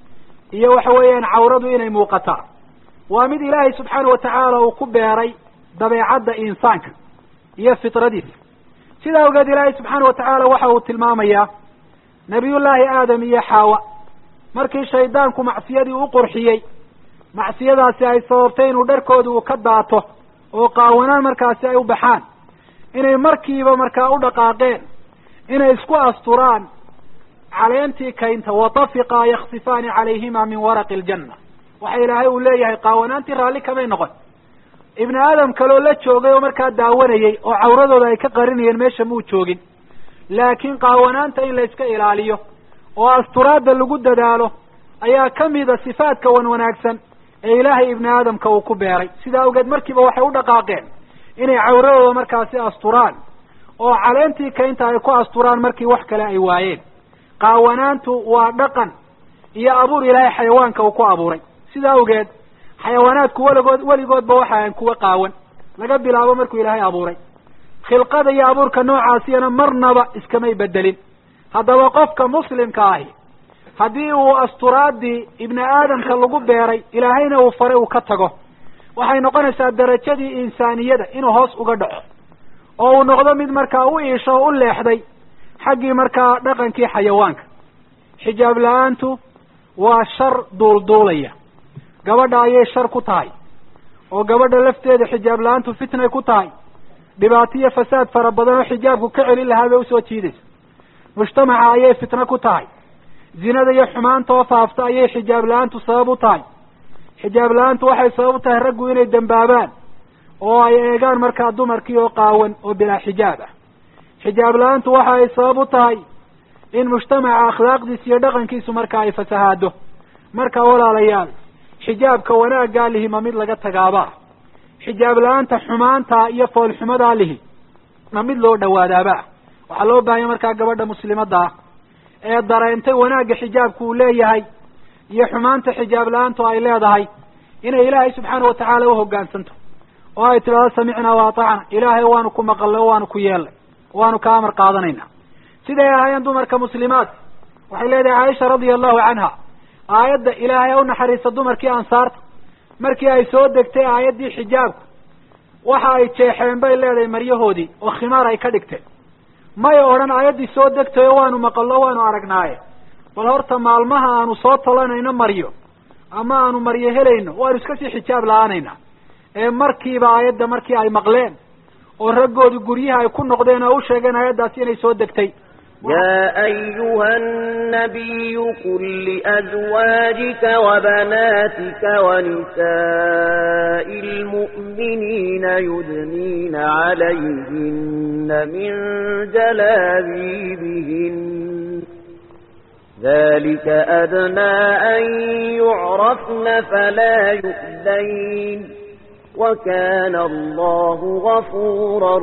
Speaker 2: iyo waxa weeyaan cawradu inay muuqataa waa mid ilaahay subxaana watacaala uu ku beeray dabeecadda insaanka iyo fitradiisa sida awgeed ilaahay subxaana watacaala waxa uu tilmaamayaa nabiyullaahi aadam iyo xaawa markii shaydaanku macsiyadii u qurxiyey macsiyadaasi ay sababtay inuu dharkooda uu ka daato oo qaawanaan markaasi ay u baxaan inay markiiba markaa u dhaqaaqeen inay isku asturaan caleentii kaynta watafiqaa yaksifaani calayhima min waraqi aljanna waxa ilaahay uu leeyahay qaawanaantii raalli kamay noqon ibni aadam kaloo la joogay oo markaa daawanayey oo cawradooda ay ka qarinayeen meesha muu joogin laakiin qaawanaanta in la iska ilaaliyo oo asturaadda lagu dadaalo ayaa kamida sifaadka wan wanaagsan ee ilaahay ibni aadamka uu ku beeray sidaa awgeed markiiba waxay u dhaqaaqeen inay cawradooda markaasi asturaan oo caleentii kaynta ay ku asturaan markii wax kale ay waayeen qaawanaantu waa dhaqan iyo abuur ilaahay xayawaanka uu ku abuuray sidaa awgeed xayawaanaadku weligood weligoodba waxa ahan kuwa qaawan laga bilaabo markuu ilaahay abuuray khilqada iyo abuurka noocaasiyana marnaba iskamay bedelin haddaba qofka muslimka ahi haddii uu asturaadii ibni aadamka lagu beeray ilaahayna uu faray uu ka tago waxay noqonaysaa darajadii insaaniyada inuu hoos uga dhaco oo uu noqdo mid markaa u iisho o u leexday xaggii markaa dhaqankii xayawaanka xijaab la-aantu waa shar duulduulaya gabadha ayay shar ku tahay oo gabadha lafteeda xijaab la-aantu fitnay ku tahay dhibaato iyo fasaad fara badan oo xijaabku ka celin lahaa bay usoo jiidaysa mujtamaca ayay fitno ku tahay zinada iyo xumaanta oo faafta ayay xijaab la-aantu sabab u tahay xijaab la-aantu waxay sabab u tahay raggu inay dembaabaan oo ay eegaan markaa dumarkii oo qaawan oo bilaa xijaab ah xijaab la-aantu waxa ay sabab u tahay in mujtamaca akhlaaqdiisa iyo dhaqankiisu markaa ay fasahaado marka walaalayaal xijaabka wanaaggaa lihi ma mid laga tagaabaa xijaab la-aanta xumaanta iyo foolxumadaa lihi ma mid loo dhawaadaabaa waxaa loo baahanya markaa gabadha muslimadda ah ee dareentay wanaagga xijaabku uu leeyahay iyo xumaanta xijaab la-aantu ay leedahay inay ilaahay subxaana watacaala uhogaansanto oo ay tidhahdo samicnaa wa atacna ilaahay waanu ku maqalnay o waanu ku yeelnay waanu ka amar qaadanayna siday ahaayeen dumarka muslimaadka waxay leedahay caaisha radia allahu canha aayadda ilaahay ha u naxariista dumarkii ansaarta markii ay soo degtay aayaddii xijaabku waxa ay jeexeen bay leedahay maryahoodii oo khimaar ay ka dhigteen may odhan aayaddii soo degtayo waanu maqalno waanu aragnaaye bal horta maalmaha aanu soo talanayno maryo ama aanu maryo helayno waanu iska sii xijaab la-aanayna ee markiiba aayadda markii ay maqleen oo raggoodii guryaha ay ku noqdeen oo u sheegeen aayaddaasi inay soo degtay
Speaker 5: يا أيها النبي قل لأزواجك وبناتك ونساء المؤمنين يدنين عليهن من جلابيبهن ذلك أدنى أن يعرفن فلا يؤذين وكان الله غفورا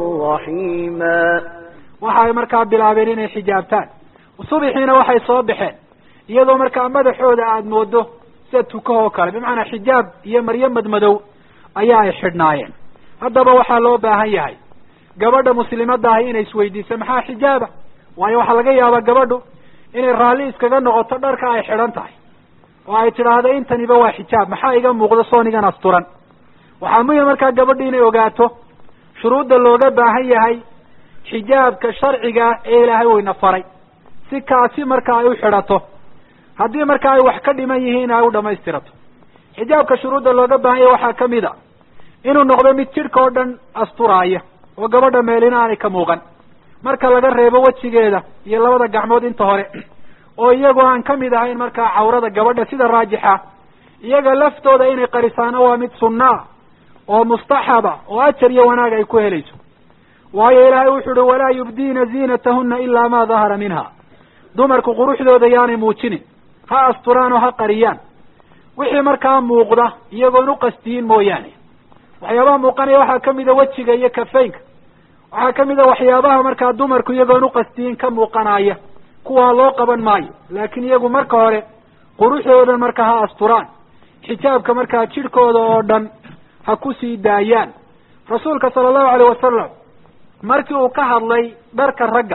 Speaker 5: رحيما
Speaker 2: waxay markaa bilaabeen inay xijaabtaan subixiina waxay soo baxeen iyadoo markaa madaxooda aada moodo sida tukahoo kale bimacnaa xijaab iyo maryo madmadow ayaa ay xidhnaayeen haddaba waxaa loo baahan yahay gabadha muslimadda ahi inay isweydiiso maxaa xijaaba waayo waxaa laga yaabaa gabadhu inay raalli iskaga noqoto dharka ay xidhan tahay oo ay tidhaahdo intaniba waa xijaab maxaa iga muuqdo soonigan asturan waxaa muhim markaa gabadhu inay ogaato shuruudda looga baahan yahay xijaabka sharciga ee ilaahay weyna faray si kaasi marka ay u xidhato haddii marka ay wax ka dhiman yihiin ay u dhamaystirato xijaabka shuruudda looga baahan yahay waxaa kamid a inuu noqdo mid jidhka oo dhan asturaaya oo gabadha meelina aanay ka muuqan marka laga reebo wejigeeda iyo labada gacmood inta hore oo iyagoo aan kamid ahayn markaa cawrada gabadha sida raajixa iyaga laftooda inay qarisaano waa mid sunnaa oo mustaxaba oo ajar iyo wanaag ay ku helayso waayo ilaahay wuxu uhi walaa yubdiina ziinatahuna ilaa ma dahara minha dumarku quruxdooda yaanay muujinin ha asturaan oo ha qariyaan wixii markaa muuqda iyagoon uqastiyin mooyaane waxyaabaha muuqanaya waxaa kamida wejiga iyo kafeynka waxaa kamid a waxyaabaha markaa dumarku iyagoon uqastiyin ka muuqanaya kuwaa loo qaban maayo laakiin iyagu marka hore quruxdoodan marka ha asturaan xijaabka markaa jidhkooda oo dhan ha ku sii daayaan rasuulka sala allahu alayh wasalam markii uu ka hadlay dharka ragga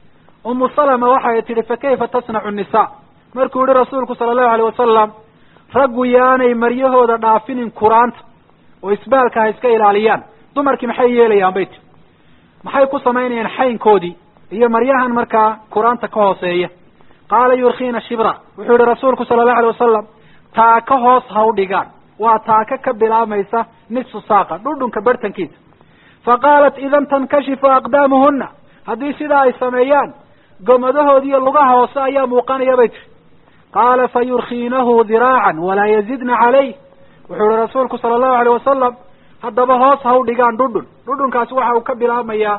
Speaker 2: umu salama waxay tidhi fa kayfa tasnacu nisa markuu yihi rasuulku sala allahu alayh wasalam raggu yaanay maryahooda dhaafinin kuraanta oo isbaalka ha iska ilaaliyaan dumarkii maxay yeelayaan bay tii maxay ku samaynayaan xaynkoodii iyo maryahan markaa kuraanta ka hooseeya qaala yurkiina shibra wuxuu yihi rasuulku sala allahu alay wasalam taaka hoos ha u dhigaan waa taaka ka bilaabmaysa nisfu saaqa dhudhunka bartankiisa fa qaalat idan tankashifu aqdaamuhuna haddii sidaa ay sameeyaan gomadahoodi iyo lugaha hoose ayaa muuqanaya bay tiri qaala fa yurkiinahu diraacan walaa yazidna calayh wuxuu yihi rasuulku sala allahu alayh wasalam haddaba hoos ha u dhigaan dhudhun dhudhunkaasi waxa uu ka bilaabmayaa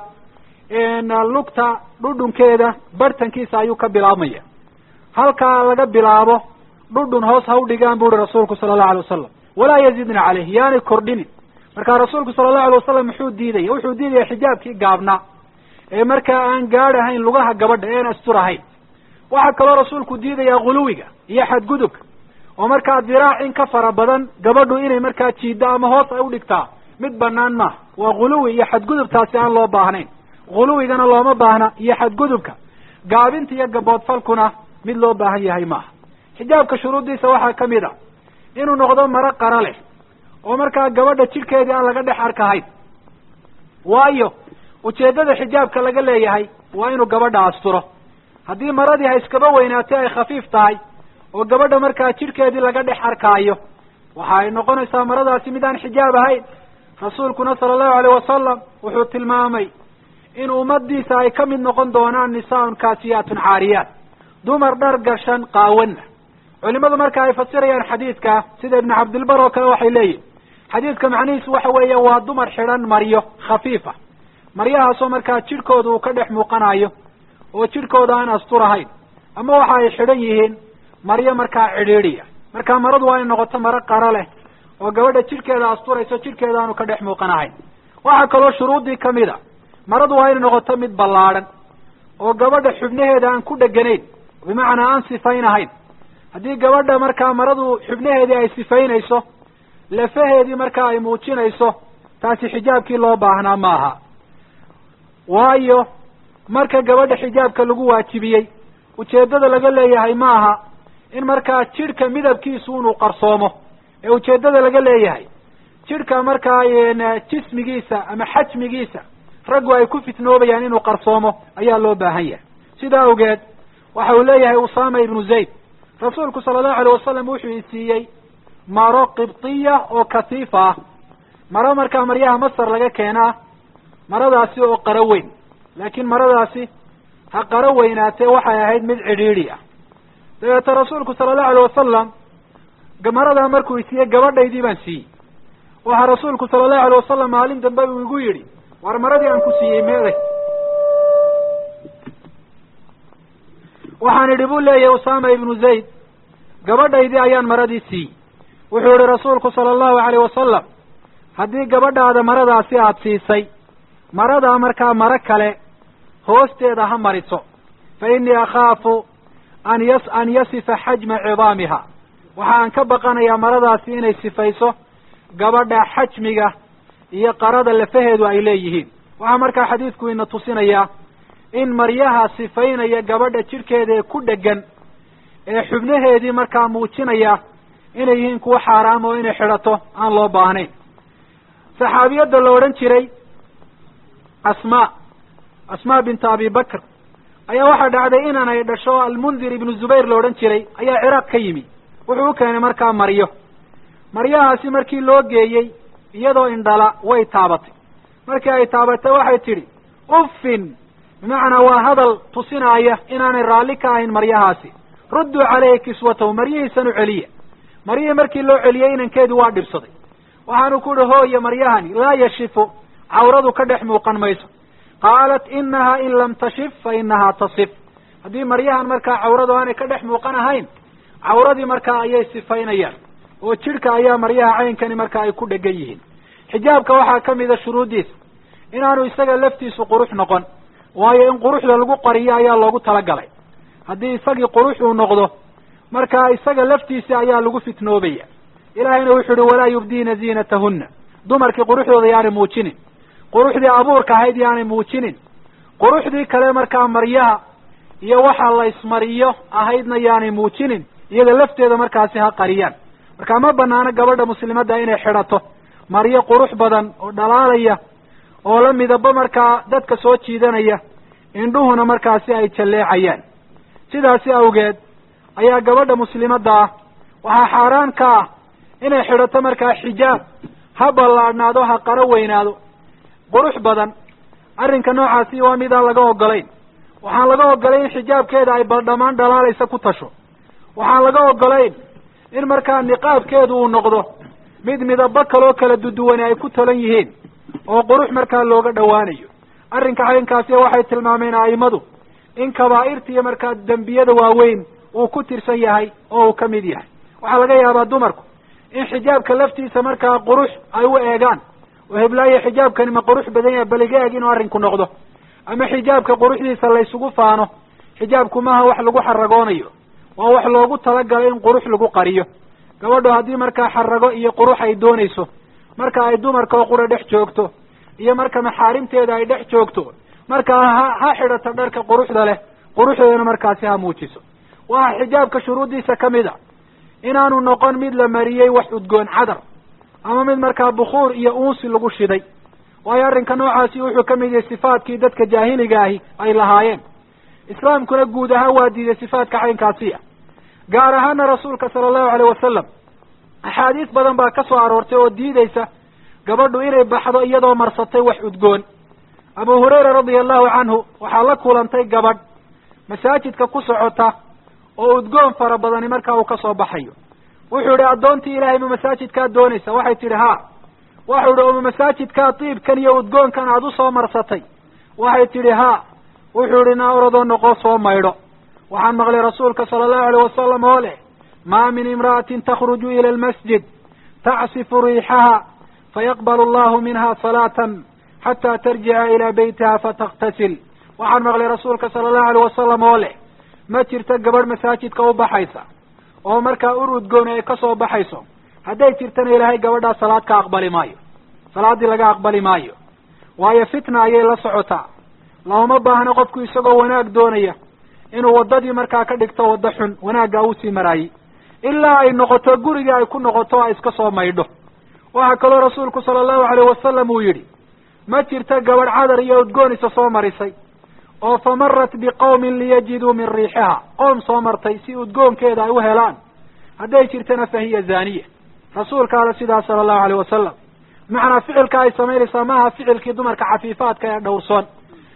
Speaker 2: lugta dhudhunkeeda bartankiisa ayuu ka bilaabmaya halkaa laga bilaabo dhudhun hoos ha u dhigaan bu uhi rasuulku sala allahu alay wasalam walaa yazidna caleyh yaanay kordhinin marka rasuulku sala allahu alay wasalam muxuu diidaya wuxuu diidaya xijaabkii gaabnaa ee markaa aan gaadh ahayn lugaha gabadha ean astur ahayn waxaa kaloo rasuulku diidayaa guluwiga iyo xadgudubka oo markaa diraac in ka fara badan gabadhu inay markaa jiiddo ama hoos ay udhigtaa mid banaan maaha waa guluwi iyo xadgudubtaasi aan loo baahnayn guluwigana looma baahna iyo xadgudubka gaabinta iyo gaboodfalkuna mid loo baahan yahay maaha xijaabka shuruuddiisa waxaa ka mid a inuu noqdo maro qara leh oo markaa gabadha jidhkeedii aan laga dhex arkahayn waayo ujeeddada xijaabka laga leeyahay waa inuu gabadha asturo haddii maradii ha iskaba weynaatay ay khafiif tahay oo gabadha markaa jidhkeedii laga dhex arkaayo waxa ay noqonaysaa maradaasi mid aan xijaab ahayn rasuulkuna sala allahu alayh wasalam wuxuu tilmaamay in ummadiisa ay ka mid noqon doonaan nisaaun kaasiyaatun caariyaat dumar dhar gashan qaawana culimadu marka ay fasirayaan xadiidka sida ibnu cabdilbar oo kale waxay leeyihin xadiidka macnihiisu waxa weeya waa dumar xidhan maryo khafiifa maryahaasoo markaa jidhkooda uu ka dhex muuqanayo oo jidhkooda aan asturahayn ama waxa ay xidhan yihiin maryo markaa cidhiidhiya marka maradu waa inay noqoto maro qaro leh oo gabadha jidhkeeda asturayso jidhkeeda aanu ka dhex muuqanahayn waxaa kaloo shuruuddii kamid a maradu waa inay noqoto mid ballaadhan oo gabadha xubnaheeda aan ku dheganayn bimacnaa aan sifaynahayn haddii gabadha markaa maradu xubnaheedii ay sifaynayso lafaheedii markaa ay muujinayso taasi xijaabkii loo baahnaa maaha waayo marka gabadha xijaabka lagu waajibiyey ujeeddada laga leeyahay maaha in markaa jidhka midabkiisu inuu qarsoomo ee ujeeddada laga leeyahay jidhka markaa jismigiisa ama xajmigiisa raggu ay ku fitnoobayaan inuu qarsoomo ayaa loo baahan yahay sidaa awgeed waxa uu leeyahay usama ibnu zayd rasuulku sala allahu alayh wasalam wuxuu i siiyey maro qibtiya oo kasiifa ah maro markaa maryaha masar laga keenaa maradaasi oo qaro weyn laakiin maradaasi ha qaro weynaatee waxay ahayd mid cidhiidhi ah dabeete rasuulku sala allahu alayh wasalam maradaa markuu isiiyey gabadhaydii baan siiyey waxaa rasuulku sala allahu alayh wasalam maalin dambe uu igu yidhi war maradii aan ku siiyey meeday waxaan idhi buu leeyahay usama ibnu zayd gabadhaydii ayaan maradii siiyey wuxuu yihi rasuulku sala allahu alayh wasalam haddii gabadhaada maradaasi aada siisay maradaa markaa maro kale hoosteeda ha mariso fa innii akhaafu an yas an yasifa xajma cidaamiha waxa aan ka baqanayaa maradaasi inay sifayso gabadha xajmiga iyo qarada lafaheedu ay leeyihiin waxaa markaa xadiidku ina tusinayaa in maryaha sifaynaya gabadha jidhkeeda ee ku dhegan ee xubnaheedii markaa muujinaya inay yihiin kuwa xaaraam oo inay xidhato aan loo baahnayn saxaabiyadda la odhan jiray asmaa asmaa binta abi bakr ayaa waxaa dhacday inan ay dhasho almundir ibnu zubayr la odhan jiray ayaa ciraaq ka yimi wuxuu u keenay markaa maryo maryahaasi markii loo geeyey iyadoo indhala way taabatay markii ay taabatay waxay tidhi uffin bimacnaa waa hadal tusinaaya inaanay raalli ka ahayn maryahaasi rudduu caleyhi kiswatahu maryihiisan u celiya maryihii markii loo celiyey inankeedu waa dhibsaday waxaanu ku yihi hooya maryahani laa yashifu cawradu ka dhex muuqan mayso qaalat inaha in lam tashif fa inahaa tasif haddii maryahan markaa cawradu aanay ka dhex muuqan ahayn cawradii markaa ayay sifaynayaan oo jidhka ayaa maryaha caynkani markaa ay ku dhegan yihiin xijaabka waxaa ka mida shuruuddiisa inaanu isaga laftiisu qurux noqon waayo in quruxda lagu qariyo ayaa loogu talagalay haddii isagii qurux uu noqdo markaa isaga laftiisi ayaa lagu fitnoobaya ilaahayna wuxuu uhi walaa yubdiina ziinatahunna dumarkii quruxdooda yaanay muujinin quruxdii abuurka ahayd yaanay muujinin quruxdii kale markaa maryaha iyo waxa la ismariyo ahaydna yaanay muujinin iyada lafteeda markaasi ha qariyaan marka ma banaano gabadha muslimadda inay xidhato maryo qurux badan oo dhalaalaya oo la midabo markaa dadka soo jiidanaya indhuhuna markaasi ay jalleecayaan sidaasi awgeed ayaa gabadha muslimadda ah waxaa xaaraan ka ah inay xidhato markaa xijaab ha ballaadhnaado ha qaro weynaado qurux badan arrinka noocaasi waa midaan laga ogolayn waxaan laga ogolayn in xijaabkeeda ay baldhamaan dhalaalaysa ku tasho waxaan laga ogolayn in markaa niqaabkeedu uu noqdo mid midabo kaloo kala duduwani ay ku talan yihiin oo qurux markaa looga dhowaanayo arrinka caynkaasi waxay tilmaameen a'imadu in kabaa'irta iyo markaa dembiyada waaweyn uu ku tirsan yahay oo uu ka mid yahay waxaa laga yaabaa dumarku in xijaabka laftiisa markaa qurux ay u eegaan oo heblaayo xijaabkani ma qurux badan yahay baliga eeg inuu arrinku noqdo ama xijaabka quruxdiisa la ysugu faano xijaabku maaha wax lagu xaragoonayo waa wax loogu talagalay in qurux lagu qariyo gabadhu haddii markaa xarago iyo qurux ay doonayso marka ay dumarka oo qura dhex joogto iyo marka maxaarimteeda ay dhex joogto markaa ha ha xidhato dharka quruxda leh quruxdeedana markaasi ha muujiso waxaa xijaabka shuruuddiisa ka mid a inaanu noqon mid la mariyey wax udgoon cadar ama mid markaa bukuur iyo uunsi lagu shiday waayo arrinka noocaasi wuxuu ka mid yahay sifaadkii dadka jaahiliga ahi ay lahaayeen islaamkuna guud ahaan waa diiday sifaadka caynkaasiya gaar ahaana rasuulka sala allahu alayh wasalam axaadiis badan baa ka soo aroortay oo diideysa gabadhu inay baxdo iyadoo marsatay wax udgoon abu hurayra radia allahu canhu waxaa la kulantay gabadh masaajidka ku socota oo udgoon fara badani markaa uu ka soo baxayo wuxuu yihi addoontii ilaahay ma masaajidkaad doonaysa waxay tidhi haa waxau yihi oma masaajidkaa diibkan iyo udgoonkan aada usoo marsatay waxay tidhi haa wuxuu yihi naa oradoo noqo soo maydho waxaan maqlay rasuulka sala allahu alayh wasalam oo leh maa min imra'atin takhruju ila almasjid tacsifu riixaha fayaqbal allahu minha salaatan xataa tarjica ilaa beytiha fataktasil waxaan maqlay rasuulka sala allahu alayh wasalam oo leh ma jirto gabadh masaajidka u baxaysa oo markaa ur udgooni ay ka soo baxayso hadday jirtana ilaahay gabadhaa salaad ka aqbali maayo salaaddii laga aqbali maayo waayo fitna ayay la socotaa looma baahno qofku isagoo wanaag doonaya inuu waddadii markaa ka dhigto waddo xun wanaaggaa usii maraayey ilaa ay noqoto gurigii ay ku noqoto ay iska soo maydho waxaa kaloo rasuulku sala allahu alayh wasalam uu yidhi ma jirto gabadh cadar iyo udgoonisa soo marisay oo fa marat biqawmin liyajiduu min riixiha qoom soo martay si udgoonkeeda ay u helaan hadday jirtana fa hiya zaaniya rasuulka ale sidaas sala allahu alayh wasalam bimacnaa ficilka ay samaynaysaa maaha ficilkii dumarka cafiifaadka ee dhowrsoon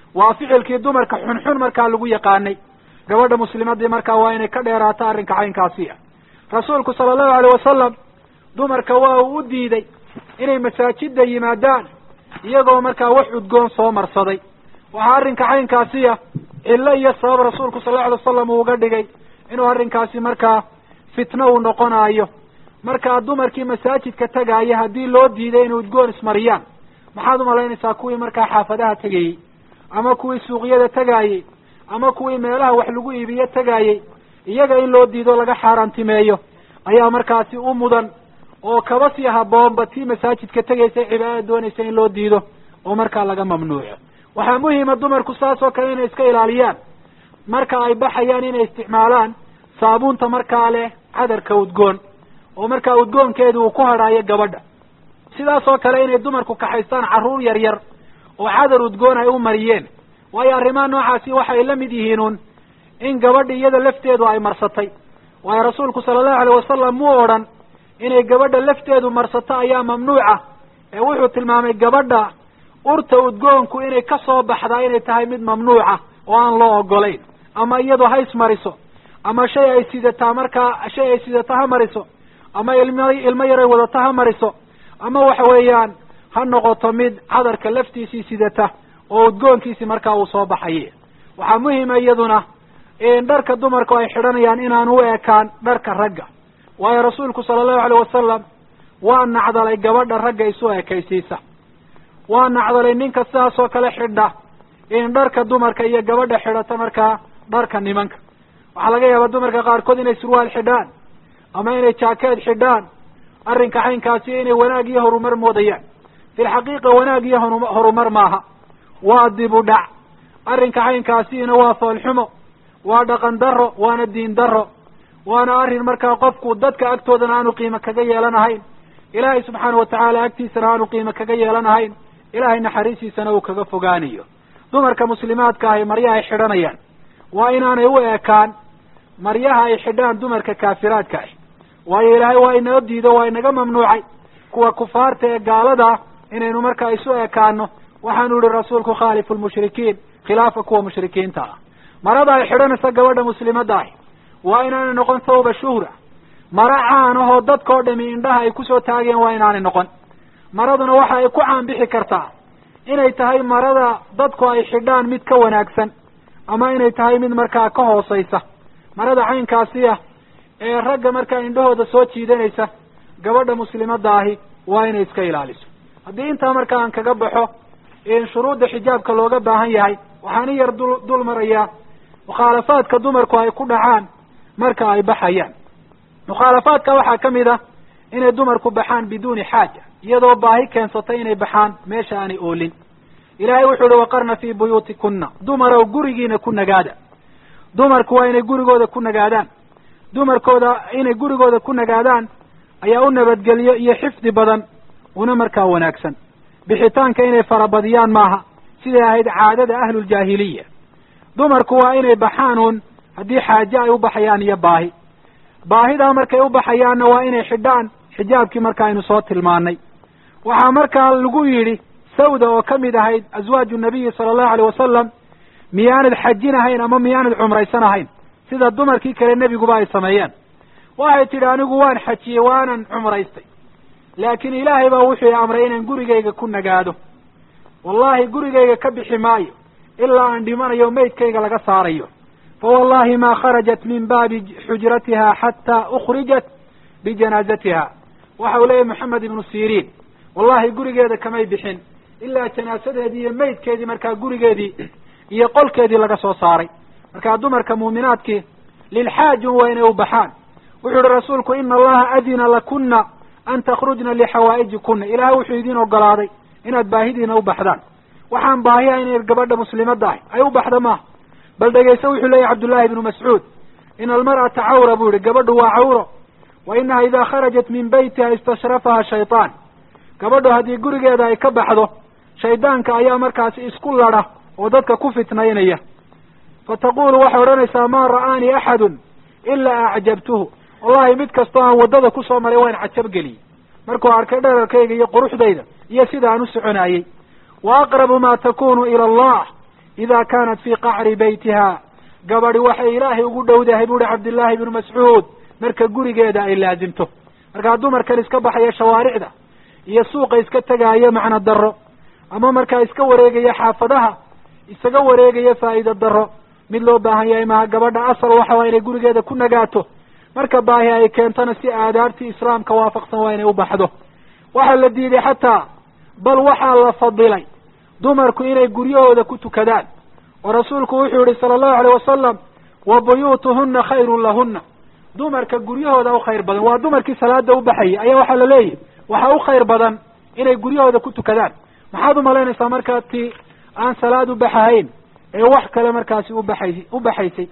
Speaker 2: waa ficilkii dumarka xunxun markaa lagu yaqaanay gabadha muslimadii markaa waa inay ka dheeraato arrinka caynkaasi ah rasuulku sala allahu alayh wasalam dumarka waa uu u diiday inay masaajida yimaadaan iyagoo markaa wax udgoon soo marsaday waxaa arrinka caynkaasi ah cillo iyo sabab rasuulku sal lla alay wasalam uu uga dhigay inuu arrinkaasi markaa fitno uu noqonaayo markaa dumarkii masaajidka tegaaya haddii loo diiday inay udgoon ismariyaan maxaad umalaynaysaa kuwii markaa xaafadaha tegayey ama kuwii suuqyada tegaayey ama kuwii meelaha wax lagu iibiyo tegaayey iyaga in loo diido laga xaaraantimeeyo ayaa markaasi u mudan oo kaba sii haboonba tii masaajidka tegaysa cibaadada doonaysa in loo diido oo markaa laga mamnuuco waxaa muhima dumarku saas oo kale inay iska ilaaliyaan marka ay baxayaan inay isticmaalaan saabuunta markaa leh cadarka udgoon oo markaa udgoonkeedu uu ku hadhaayo gabadha sidaas oo kale inay dumarku kaxaystaan carruur yar yar oo cadar udgoon ay u mariyeen waayo arrimaha noocaasi waxay la mid yihiin un in gabadha iyada lafteedu ay marsatay waayo rasuulku sala allahu alayh wasalam muu odhan inay gabadha lafteedu marsato ayaa mamnuuca ee wuxuu tilmaamay gabadha urta udgoonku inay ka soo baxdaa inay tahay mid mamnuuca oo aan loo ogolayn ama iyadu ha ismariso ama shay ay sidataa markaa shay ay sidata ha mariso ama ilmo ilmo yaray wadato ha mariso ama waxa weeyaan ha noqoto mid cadarka laftiisii sidata oo udgoonkiisi markaa uu soo baxaye waxaa muhima iyaduna in dharka dumarku ay xidhanayaan inaan u ekaan dharka ragga waayo rasuulku sala allahu alayh wasalam waa nacdalay gabadha ragga isu ekaysiisa waa nacdalay ninka sidaas oo kale xidha in dharka dumarka iyo gabadha xidhata markaa dharka nimanka waxaa laga yaabaa dumarka qaarkood inay surwaal xidhaan ama inay jaakeed xidhaan arrinka caynkaasi inay wanaag iyo horumar moodayaan fi lxaqiiqa wanaag iyo honu horumar maaha waa dib u dhac arrinka caynkaasiina waa foolxumo waa dhaqan daro waana diin daro waana arrin markaa qofku dadka agtoodana aanu qiimo kaga yeelanahayn ilaahay subxaana watacaala agtiisana aanu qiimo kaga yeelanahayn ilaahay naxariistiisana uu kaga fogaanayo dumarka muslimaadka ahi maryaha ay xidhanayaan waa inaanay u ekaan maryaha ay xidhaan dumarka kaafiraadka ahi waayo ilaahay waa inoo diido waa inaga mamnuucay kuwa kufaarta ee gaalada inaynu markaa isu ekaano waxaanu yihi rasuulku khaalifu lmushrikiin khilaafa kuwa mushrikiinta ah marada ay xidhanaysa gabadha muslimadda ahi waa inaanay noqon thawba shuhra mara caan ahoo dadkao dhami indhaha ay kusoo taageen waa inaanay noqon maraduna waxa ay ku caanbixi kartaa inay tahay marada dadku ay xidhaan mid ka wanaagsan ama inay tahay mid markaa ka hoosaysa marada caynkaasi ah ee ragga markaa indhahooda soo jiidanaysa gabadha muslimadda ahi waa inay iska ilaaliso haddii intaa marka aan kaga baxo in shuruudda xijaabka looga baahan yahay waxaan in yar dul dul marayaa mukhaalafaadka dumarku ay ku dhacaan marka ay baxayaan mukhaalafaadka waxaa ka mid ah inay dumarku baxaan biduuni xaaja iyadoo baahi keensatay inay baxaan meesha aanay oolin ilaahay wuxuu uhi waqarna fii buyuutikunna dumarow gurigiina ku nagaada dumarku waa inay gurigooda ku nagaadaan dumarkooda inay gurigooda ku nagaadaan ayaa u nabadgeliyo iyo xifdi badan una markaa wanaagsan bixitaanka inay farabadiyaan maaha siday ahayd caadada ahluljaahiliya dumarku waa inay baxaan uun haddii xaaje ay u baxayaan iyo baahi baahidaa markay u baxayaanna waa inay xidhaan xijaabkii marka aynu soo tilmaanay waxaa markaa lagu yidhi sawda oo ka mid ahayd aswaaju nabiyi sala allahu alay wasalam miyaanad xajin ahayn ama miyaanad cumraysan ahayn sida dumarkii kale nebiguba ay sameeyeen waxay tidhi anigu waan xajiyey waanan cumraystay laakiin ilaahay baa wuxuu i amray inaan gurigayga ku nagaado wallahi gurigayga ka bixi maayo ilaa aan dhimanayo maydkayga laga saarayo fa wallahi ma kharajat min baabi xujratiha xataa ukhrijat bijanaazatiha waxa uu leeyahy moxamed ibnu siriin wallahi gurigeeda kamay bixin ilaa janaasadeedii iyo maydkeedii markaa gurigeedii iyo qolkeedii laga soo saaray markaa dumarka muuminaadkii lilxaajun waa inay u baxaan wuxuu yihi rasuulku ina allaha adina lakuna an takhrujna lixawaa'ijikuna ilahay wuxuu idin ogolaaday inaad baahidiina u baxdaan waxaan baahiha inay gabadha muslimadda ahy ay u baxda maaha bal dhegayse wuxuu leeyahy cabdullahi ibnu mascuud ina almar'ata cawra buu yihi gabadhu waa cawro wa inaha ida kharajat min beytiha istashrafaha shaytaan gabadhu haddii gurigeeda ay ka baxdo shaydaanka ayaa markaasi isku ladha oo dadka ku fitnaynaya fa taqulu waxay odhanaysaa ma ra'aanii axadun ilaa acjabtuhu wallahi mid kastoo aan waddada kusoo maray waan cajabgeliyey markuu arkay dherarkayga iyo quruxdayda iyo sida aan u soconaayey wa aqrabu ma takunu ila allah idaa kaanat fii qacri beytiha gabadhi waxay ilaahay ugu dhowdahay buuhi cabdillaahi ibnu mascuud marka gurigeeda ay laasimto markaa dumarkan iska baxaya shawaaricda iyo suuqa iska tegaayo macno darro ama markaa iska wareegaya xaafadaha isaga wareegaya faa'iido darro mid loo baahan yahay maha gabadha asal waxa waa inay gurigeeda ku nagaato marka baahi ay keentona si aadaabtii islaamka waafaqsan waa inay u baxdo waxaa la diiday xataa bal waxaa la fadilay dumarku inay guryahooda ku tukadaan oo rasuulku wuxuu yihi sala allahu alayh wasalam wa buyuutuhunna khayrun lahunna dumarka guryahooda u khayr badan waa dumarkii salaada u baxayay ayaa waxaa la leeyahy waxaa u khayr badan inay guryahooda ku tukadaan maxaad umalaynaysaa markaa ti aan salaad u baxahayn ee wax kale markaasi ubaxay u baxaysay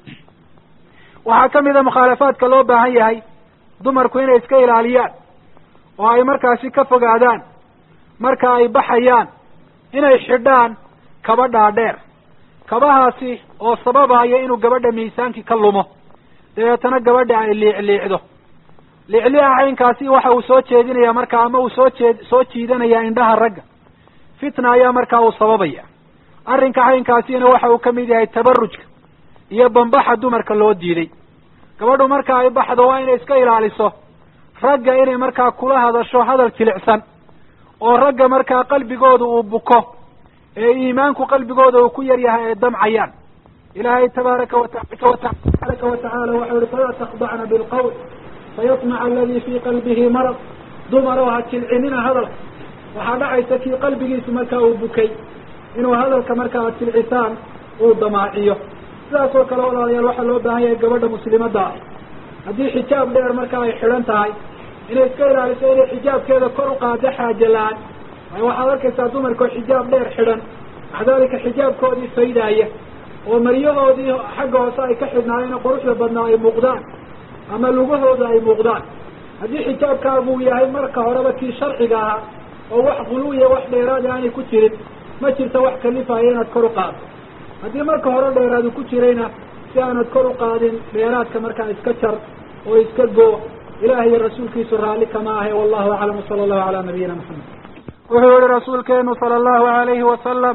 Speaker 2: waxaa ka mid a mukhaalafaadka loo baahan yahay dumarku inay iska ilaaliyaan oo ay markaasi ka fogaadaan marka ay baxayaan inay xidhaan kaba dhaadheer kabahaasi oo sababaya inuu gabadha miisaankii ka lumo dabeetana gabadha ay liicliicdo liicliica caynkaasi waxa uu soo jeedinaya marka ama uu soo jeed soo jiidanaya indhaha ragga fitna ayaa markaa uu sababaya arrinka caynkaasina waxa uu kamid yahay tabarujka iyo bambaxa dumarka loo diiday gabadhu marka ay baxdo waa inay iska ilaaliso ragga inay markaa kula hadasho hadal jilicsan oo ragga markaa qalbigooda uu buko ee iimaanku qalbigooda uu ku yar yahay ay damcayaan ilaahay tabaaraka watabaraka watacaala waxau yihi falaa takdacna bilqawl fayatmaca aladi fii qalbihi marad dumar oo ha jilcinina hadalka waxaa dhacaysa kii qalbigiisu markaa uu bukay inuu hadalka marka aad jilcisaan uu damaaciyo sidaas oo kale walaalayaal waxaa loo baahan yahay gabadha muslimadda ah haddii xijaab dheer marka ay xidhan tahay inay iska ilaaliso inay xijaabkeeda kor u qaado xaaja la-aan waayo waxaad arkaysaa dumarkao xijaab dheer xidhan maca dalika xijaabkoodii faydaaya oo maryahoodii xagga hoose ay ka xidhnaayeen quruxda badnaa ay muuqdaan ama lugahooda ay muuqdaan haddii xijaabkaagu uu yahay marka horeba kii sharciga ahaa oo wax quluwiya wax dheeraada aanay ku jirin ma jirto wax kalifaya inaad kor u qaado haddii marka hore dheeraadu ku jirayna si aanad kor u qaadin dheeraadka markaa iska jar oo iska goo ilaah iyo rasuulkiisu raalli kama ahe wallahu aclam sala allahu calaa nabiyina maxamed wuxuu yihi rasuulkeenu sala allahu alayhi wasalam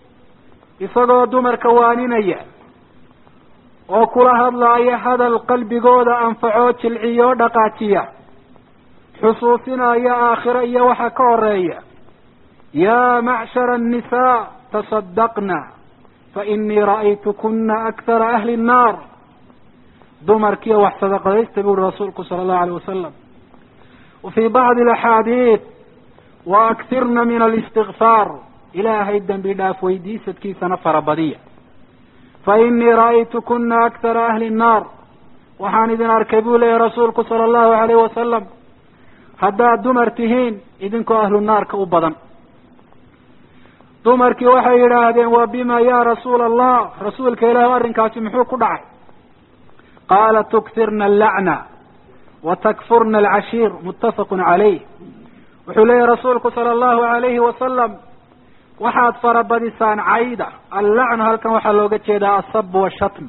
Speaker 2: isagoo dumarka waaninaya oo kula hadlaaya hadal qalbigooda anfaco jilciyo dhaqaajiya xusuusinaya aakhiro iyo waxa ka horeeya yaa macshara annisaa tasadaqna fainii ra'aytukuna akthara ahli nnaar dumarkiiyo wax sadaqadaysta bu uhi rasuulku sala allahu alayh wasalam wa fii bacdi alaxaadiid wa aktirna min alistikfaar ilaahay dembi dhaaf weydiisadkiisana farabadiya fa inii ra'aytukuna akthara ahli nnaar waxaan idin arkay buu leeyahy rasuulku sala allahu alayh wasalam haddaad dumar tihiin idinkoo ahlu naarka u badan dumarkii waxay yidhaahdeen wa bima ya rasuula allah rasuulka ilaah arrinkaasi muxuu ku dhacay qaala tuktirna allacna wa takfurna alcashiir muttafaqun calayh wuxuu leeyahy rasuulku sala allahu alayhi wasalam waxaad farabadisaan cayda allacnu halkan waxaa looga jeedaa asab washatm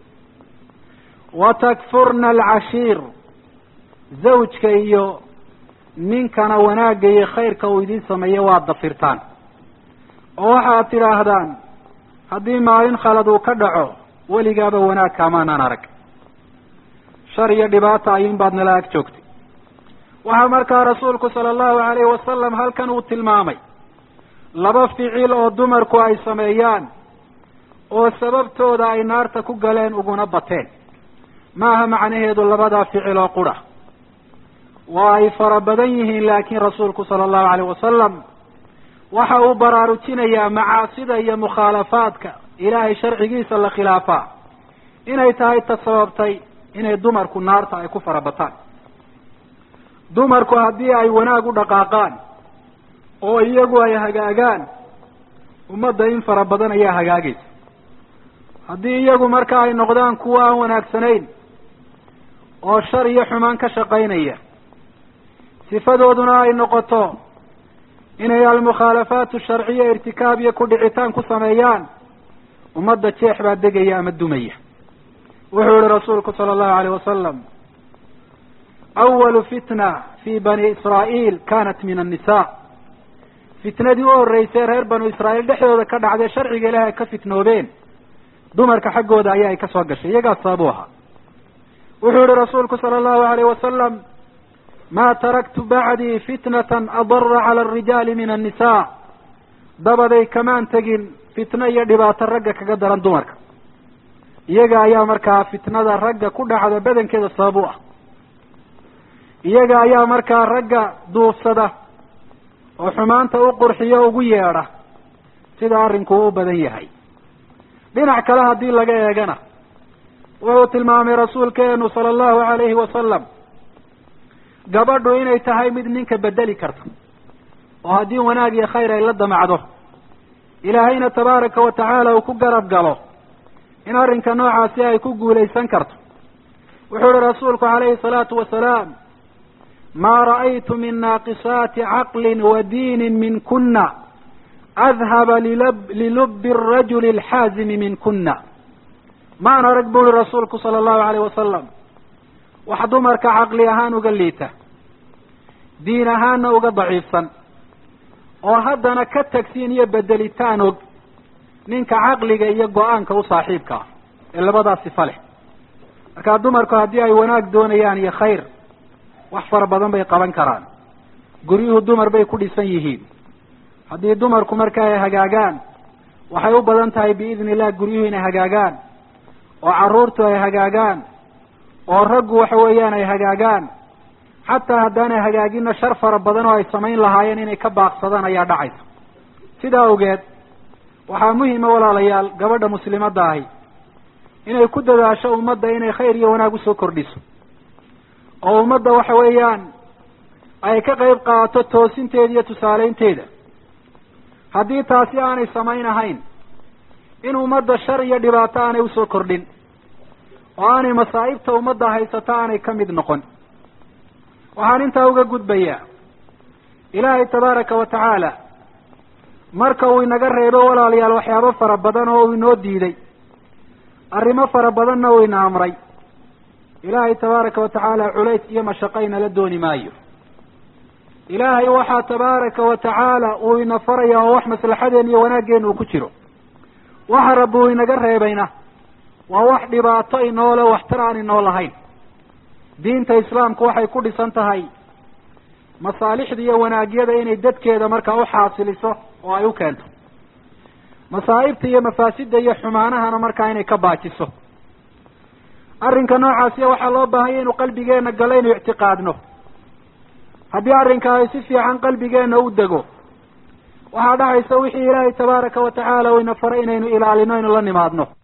Speaker 2: wa takfurna alcashiir zawjka iyo ninkana wanaagga iyo khayrka uu idiin sameeyo waad dafirtaan oo waxaad tidhaahdaan haddii maalin khalad uu ka dhaco weligaaba wanaag kaamaanaan arag shar iyo dhibaata ayuun baad nala ag joogtay waxaa markaa rasuulku sala allahu alayhi wasalam halkan uu tilmaamay laba ficil oo dumarku ay sameeyaan oo sababtooda ay naarta ku galeen uguna bateen maaha macnaheedu labadaa ficil oo qura waa ay fara badan yihiin laakiin rasuulku sala allahu alayh wasalam waxa uu baraarujinayaa macaasida iyo mukhaalafaadka ilaahay sharcigiisa la khilaafaa inay tahay ta sababtay inay dumarku naarta ay ku farabataan dumarku haddii ay wanaag u dhaqaaqaan oo iyagu ay hagaagaan ummadda in fara badan ayaa hagaagaysa haddii iyagu marka ay noqdaan kuwa aan wanaagsanayn oo shar iyo xumaan ka shaqaynaya sifadooduna ay noqoto inay almukhaalafaatu sharciya irtikaab iyo ku dhicitaan ku sameeyaan ummadda jeex baa degaya ama dumaya wuxuu yihi rasuulku sala allahu alayh wasalam awalu fitna fi bani israa'iil kanat min annisa fitnadii u horreysay reer banu israa'iil dhexdooda ka dhacday sharciga ilahi ay ka fitnoobeen dumarka xaggooda ayaa ay ka soo gashay iyagaas sababu ahaa wuxuu yihi rasuulku sala allahu alayh wasalam ma taraktu bacdii fitnatan adara cala alrijaali min annisa dabaday kamaan tegin fitno iyo dhibaato ragga kaga daran dumarka iyaga ayaa markaa fitnada ragga ku dhacda badankeeda sabab u ah iyaga ayaa markaa ragga duufsada oo xumaanta u qurxiyo ugu yeedha sida arrinku u badan yahay dhinac kale haddii laga eegana wuxuu tilmaamay rasuulkeenu sala allahu alayhi wasalam gabadhu inay tahay mid ninka bedeli karta oo haddii wanaag iyo khayr ay la damacdo ilaahayna tabaaraka wa tacaala uu ku garab galo in arrinka noocaasi ay ku guulaysan karto wuxuu ihi rasuulku calayhi salaatu wasalaam maa ra'aytu min naaqisaati caqlin wa diinin min kuna adhaba lilubbi arajuli alxaazimi min kuna maan arag bu uhi rasuulku sala allahu alayh wasalam wax dumarka caqli ahaan uga liita diin ahaanna uga daciifsan oo haddana ka tagsiin iyo bedelitaan og ninka caqliga iyo go-aanka u saaxiibka ah ee labadaas sifa leh markaa dumarku haddii ay wanaag doonayaan iyo khayr wax fara badan bay qaban karaan guryuhu dumar bay ku dhisan yihiin haddii dumarku marka ay hagaagaan waxay u badan tahay biidni illah guryuhu inay hagaagaan oo carruurtu ay hagaagaan oo raggu waxa weeyaan ay hagaagaan xataa haddaanay hagaagina shar fara badan oo ay samayn lahaayeen inay ka baaqsadaan ayaa dhacaysa sidaa awgeed waxaa muhima walaalayaal gabadha muslimadda ahi inay ku dadaasho ummadda inay khayr iyo wanaag usoo kordhiso oo ummadda waxa weeyaan ay ka qayb qaadato toosinteeda iyo tusaaleynteeda haddii taasi aanay samayn ahayn in ummadda shar iyo dhibaato aanay usoo kordhin oo aanay masaa'ibta ummadda haysato aanay ka mid noqon waxaan intaa uga gudbayaa ilaahay tabaaraka wa tacaala marka uu inaga reebo walaalayaal waxyaabo fara badan oo uu inoo diiday arrimo fara badanna uu ina amray ilaahay tabaaraka wa tacaala culays iyo mashaqo inala dooni maayo ilaahay waxaa tabaaraka wa tacaala uu ina faraya oo wax maslaxadeen iyo wanaaggeena uu ku jiro waxa rabbi uu inaga reebayna waa wax dhibaato inoole waxtar aan inoo lahayn diinta islaamku waxay ku dhisan tahay masaalixda iyo wanaagyada inay dadkeeda markaa uxaasiliso oo ay u keento masaa'ibta iyo mafaasidda iyo xumaanahana markaa inay ka baajiso arrinka noocaasiya waxaa loo baahanya inu qalbigeena galo inu ictiqaadno haddii arrinkaasi si fiican qalbigeena u dego waxaa dhacaysa wixii ilaahay tabaaraka wa tacaala uu ina faray inaynu ilaalino inu la nimaadno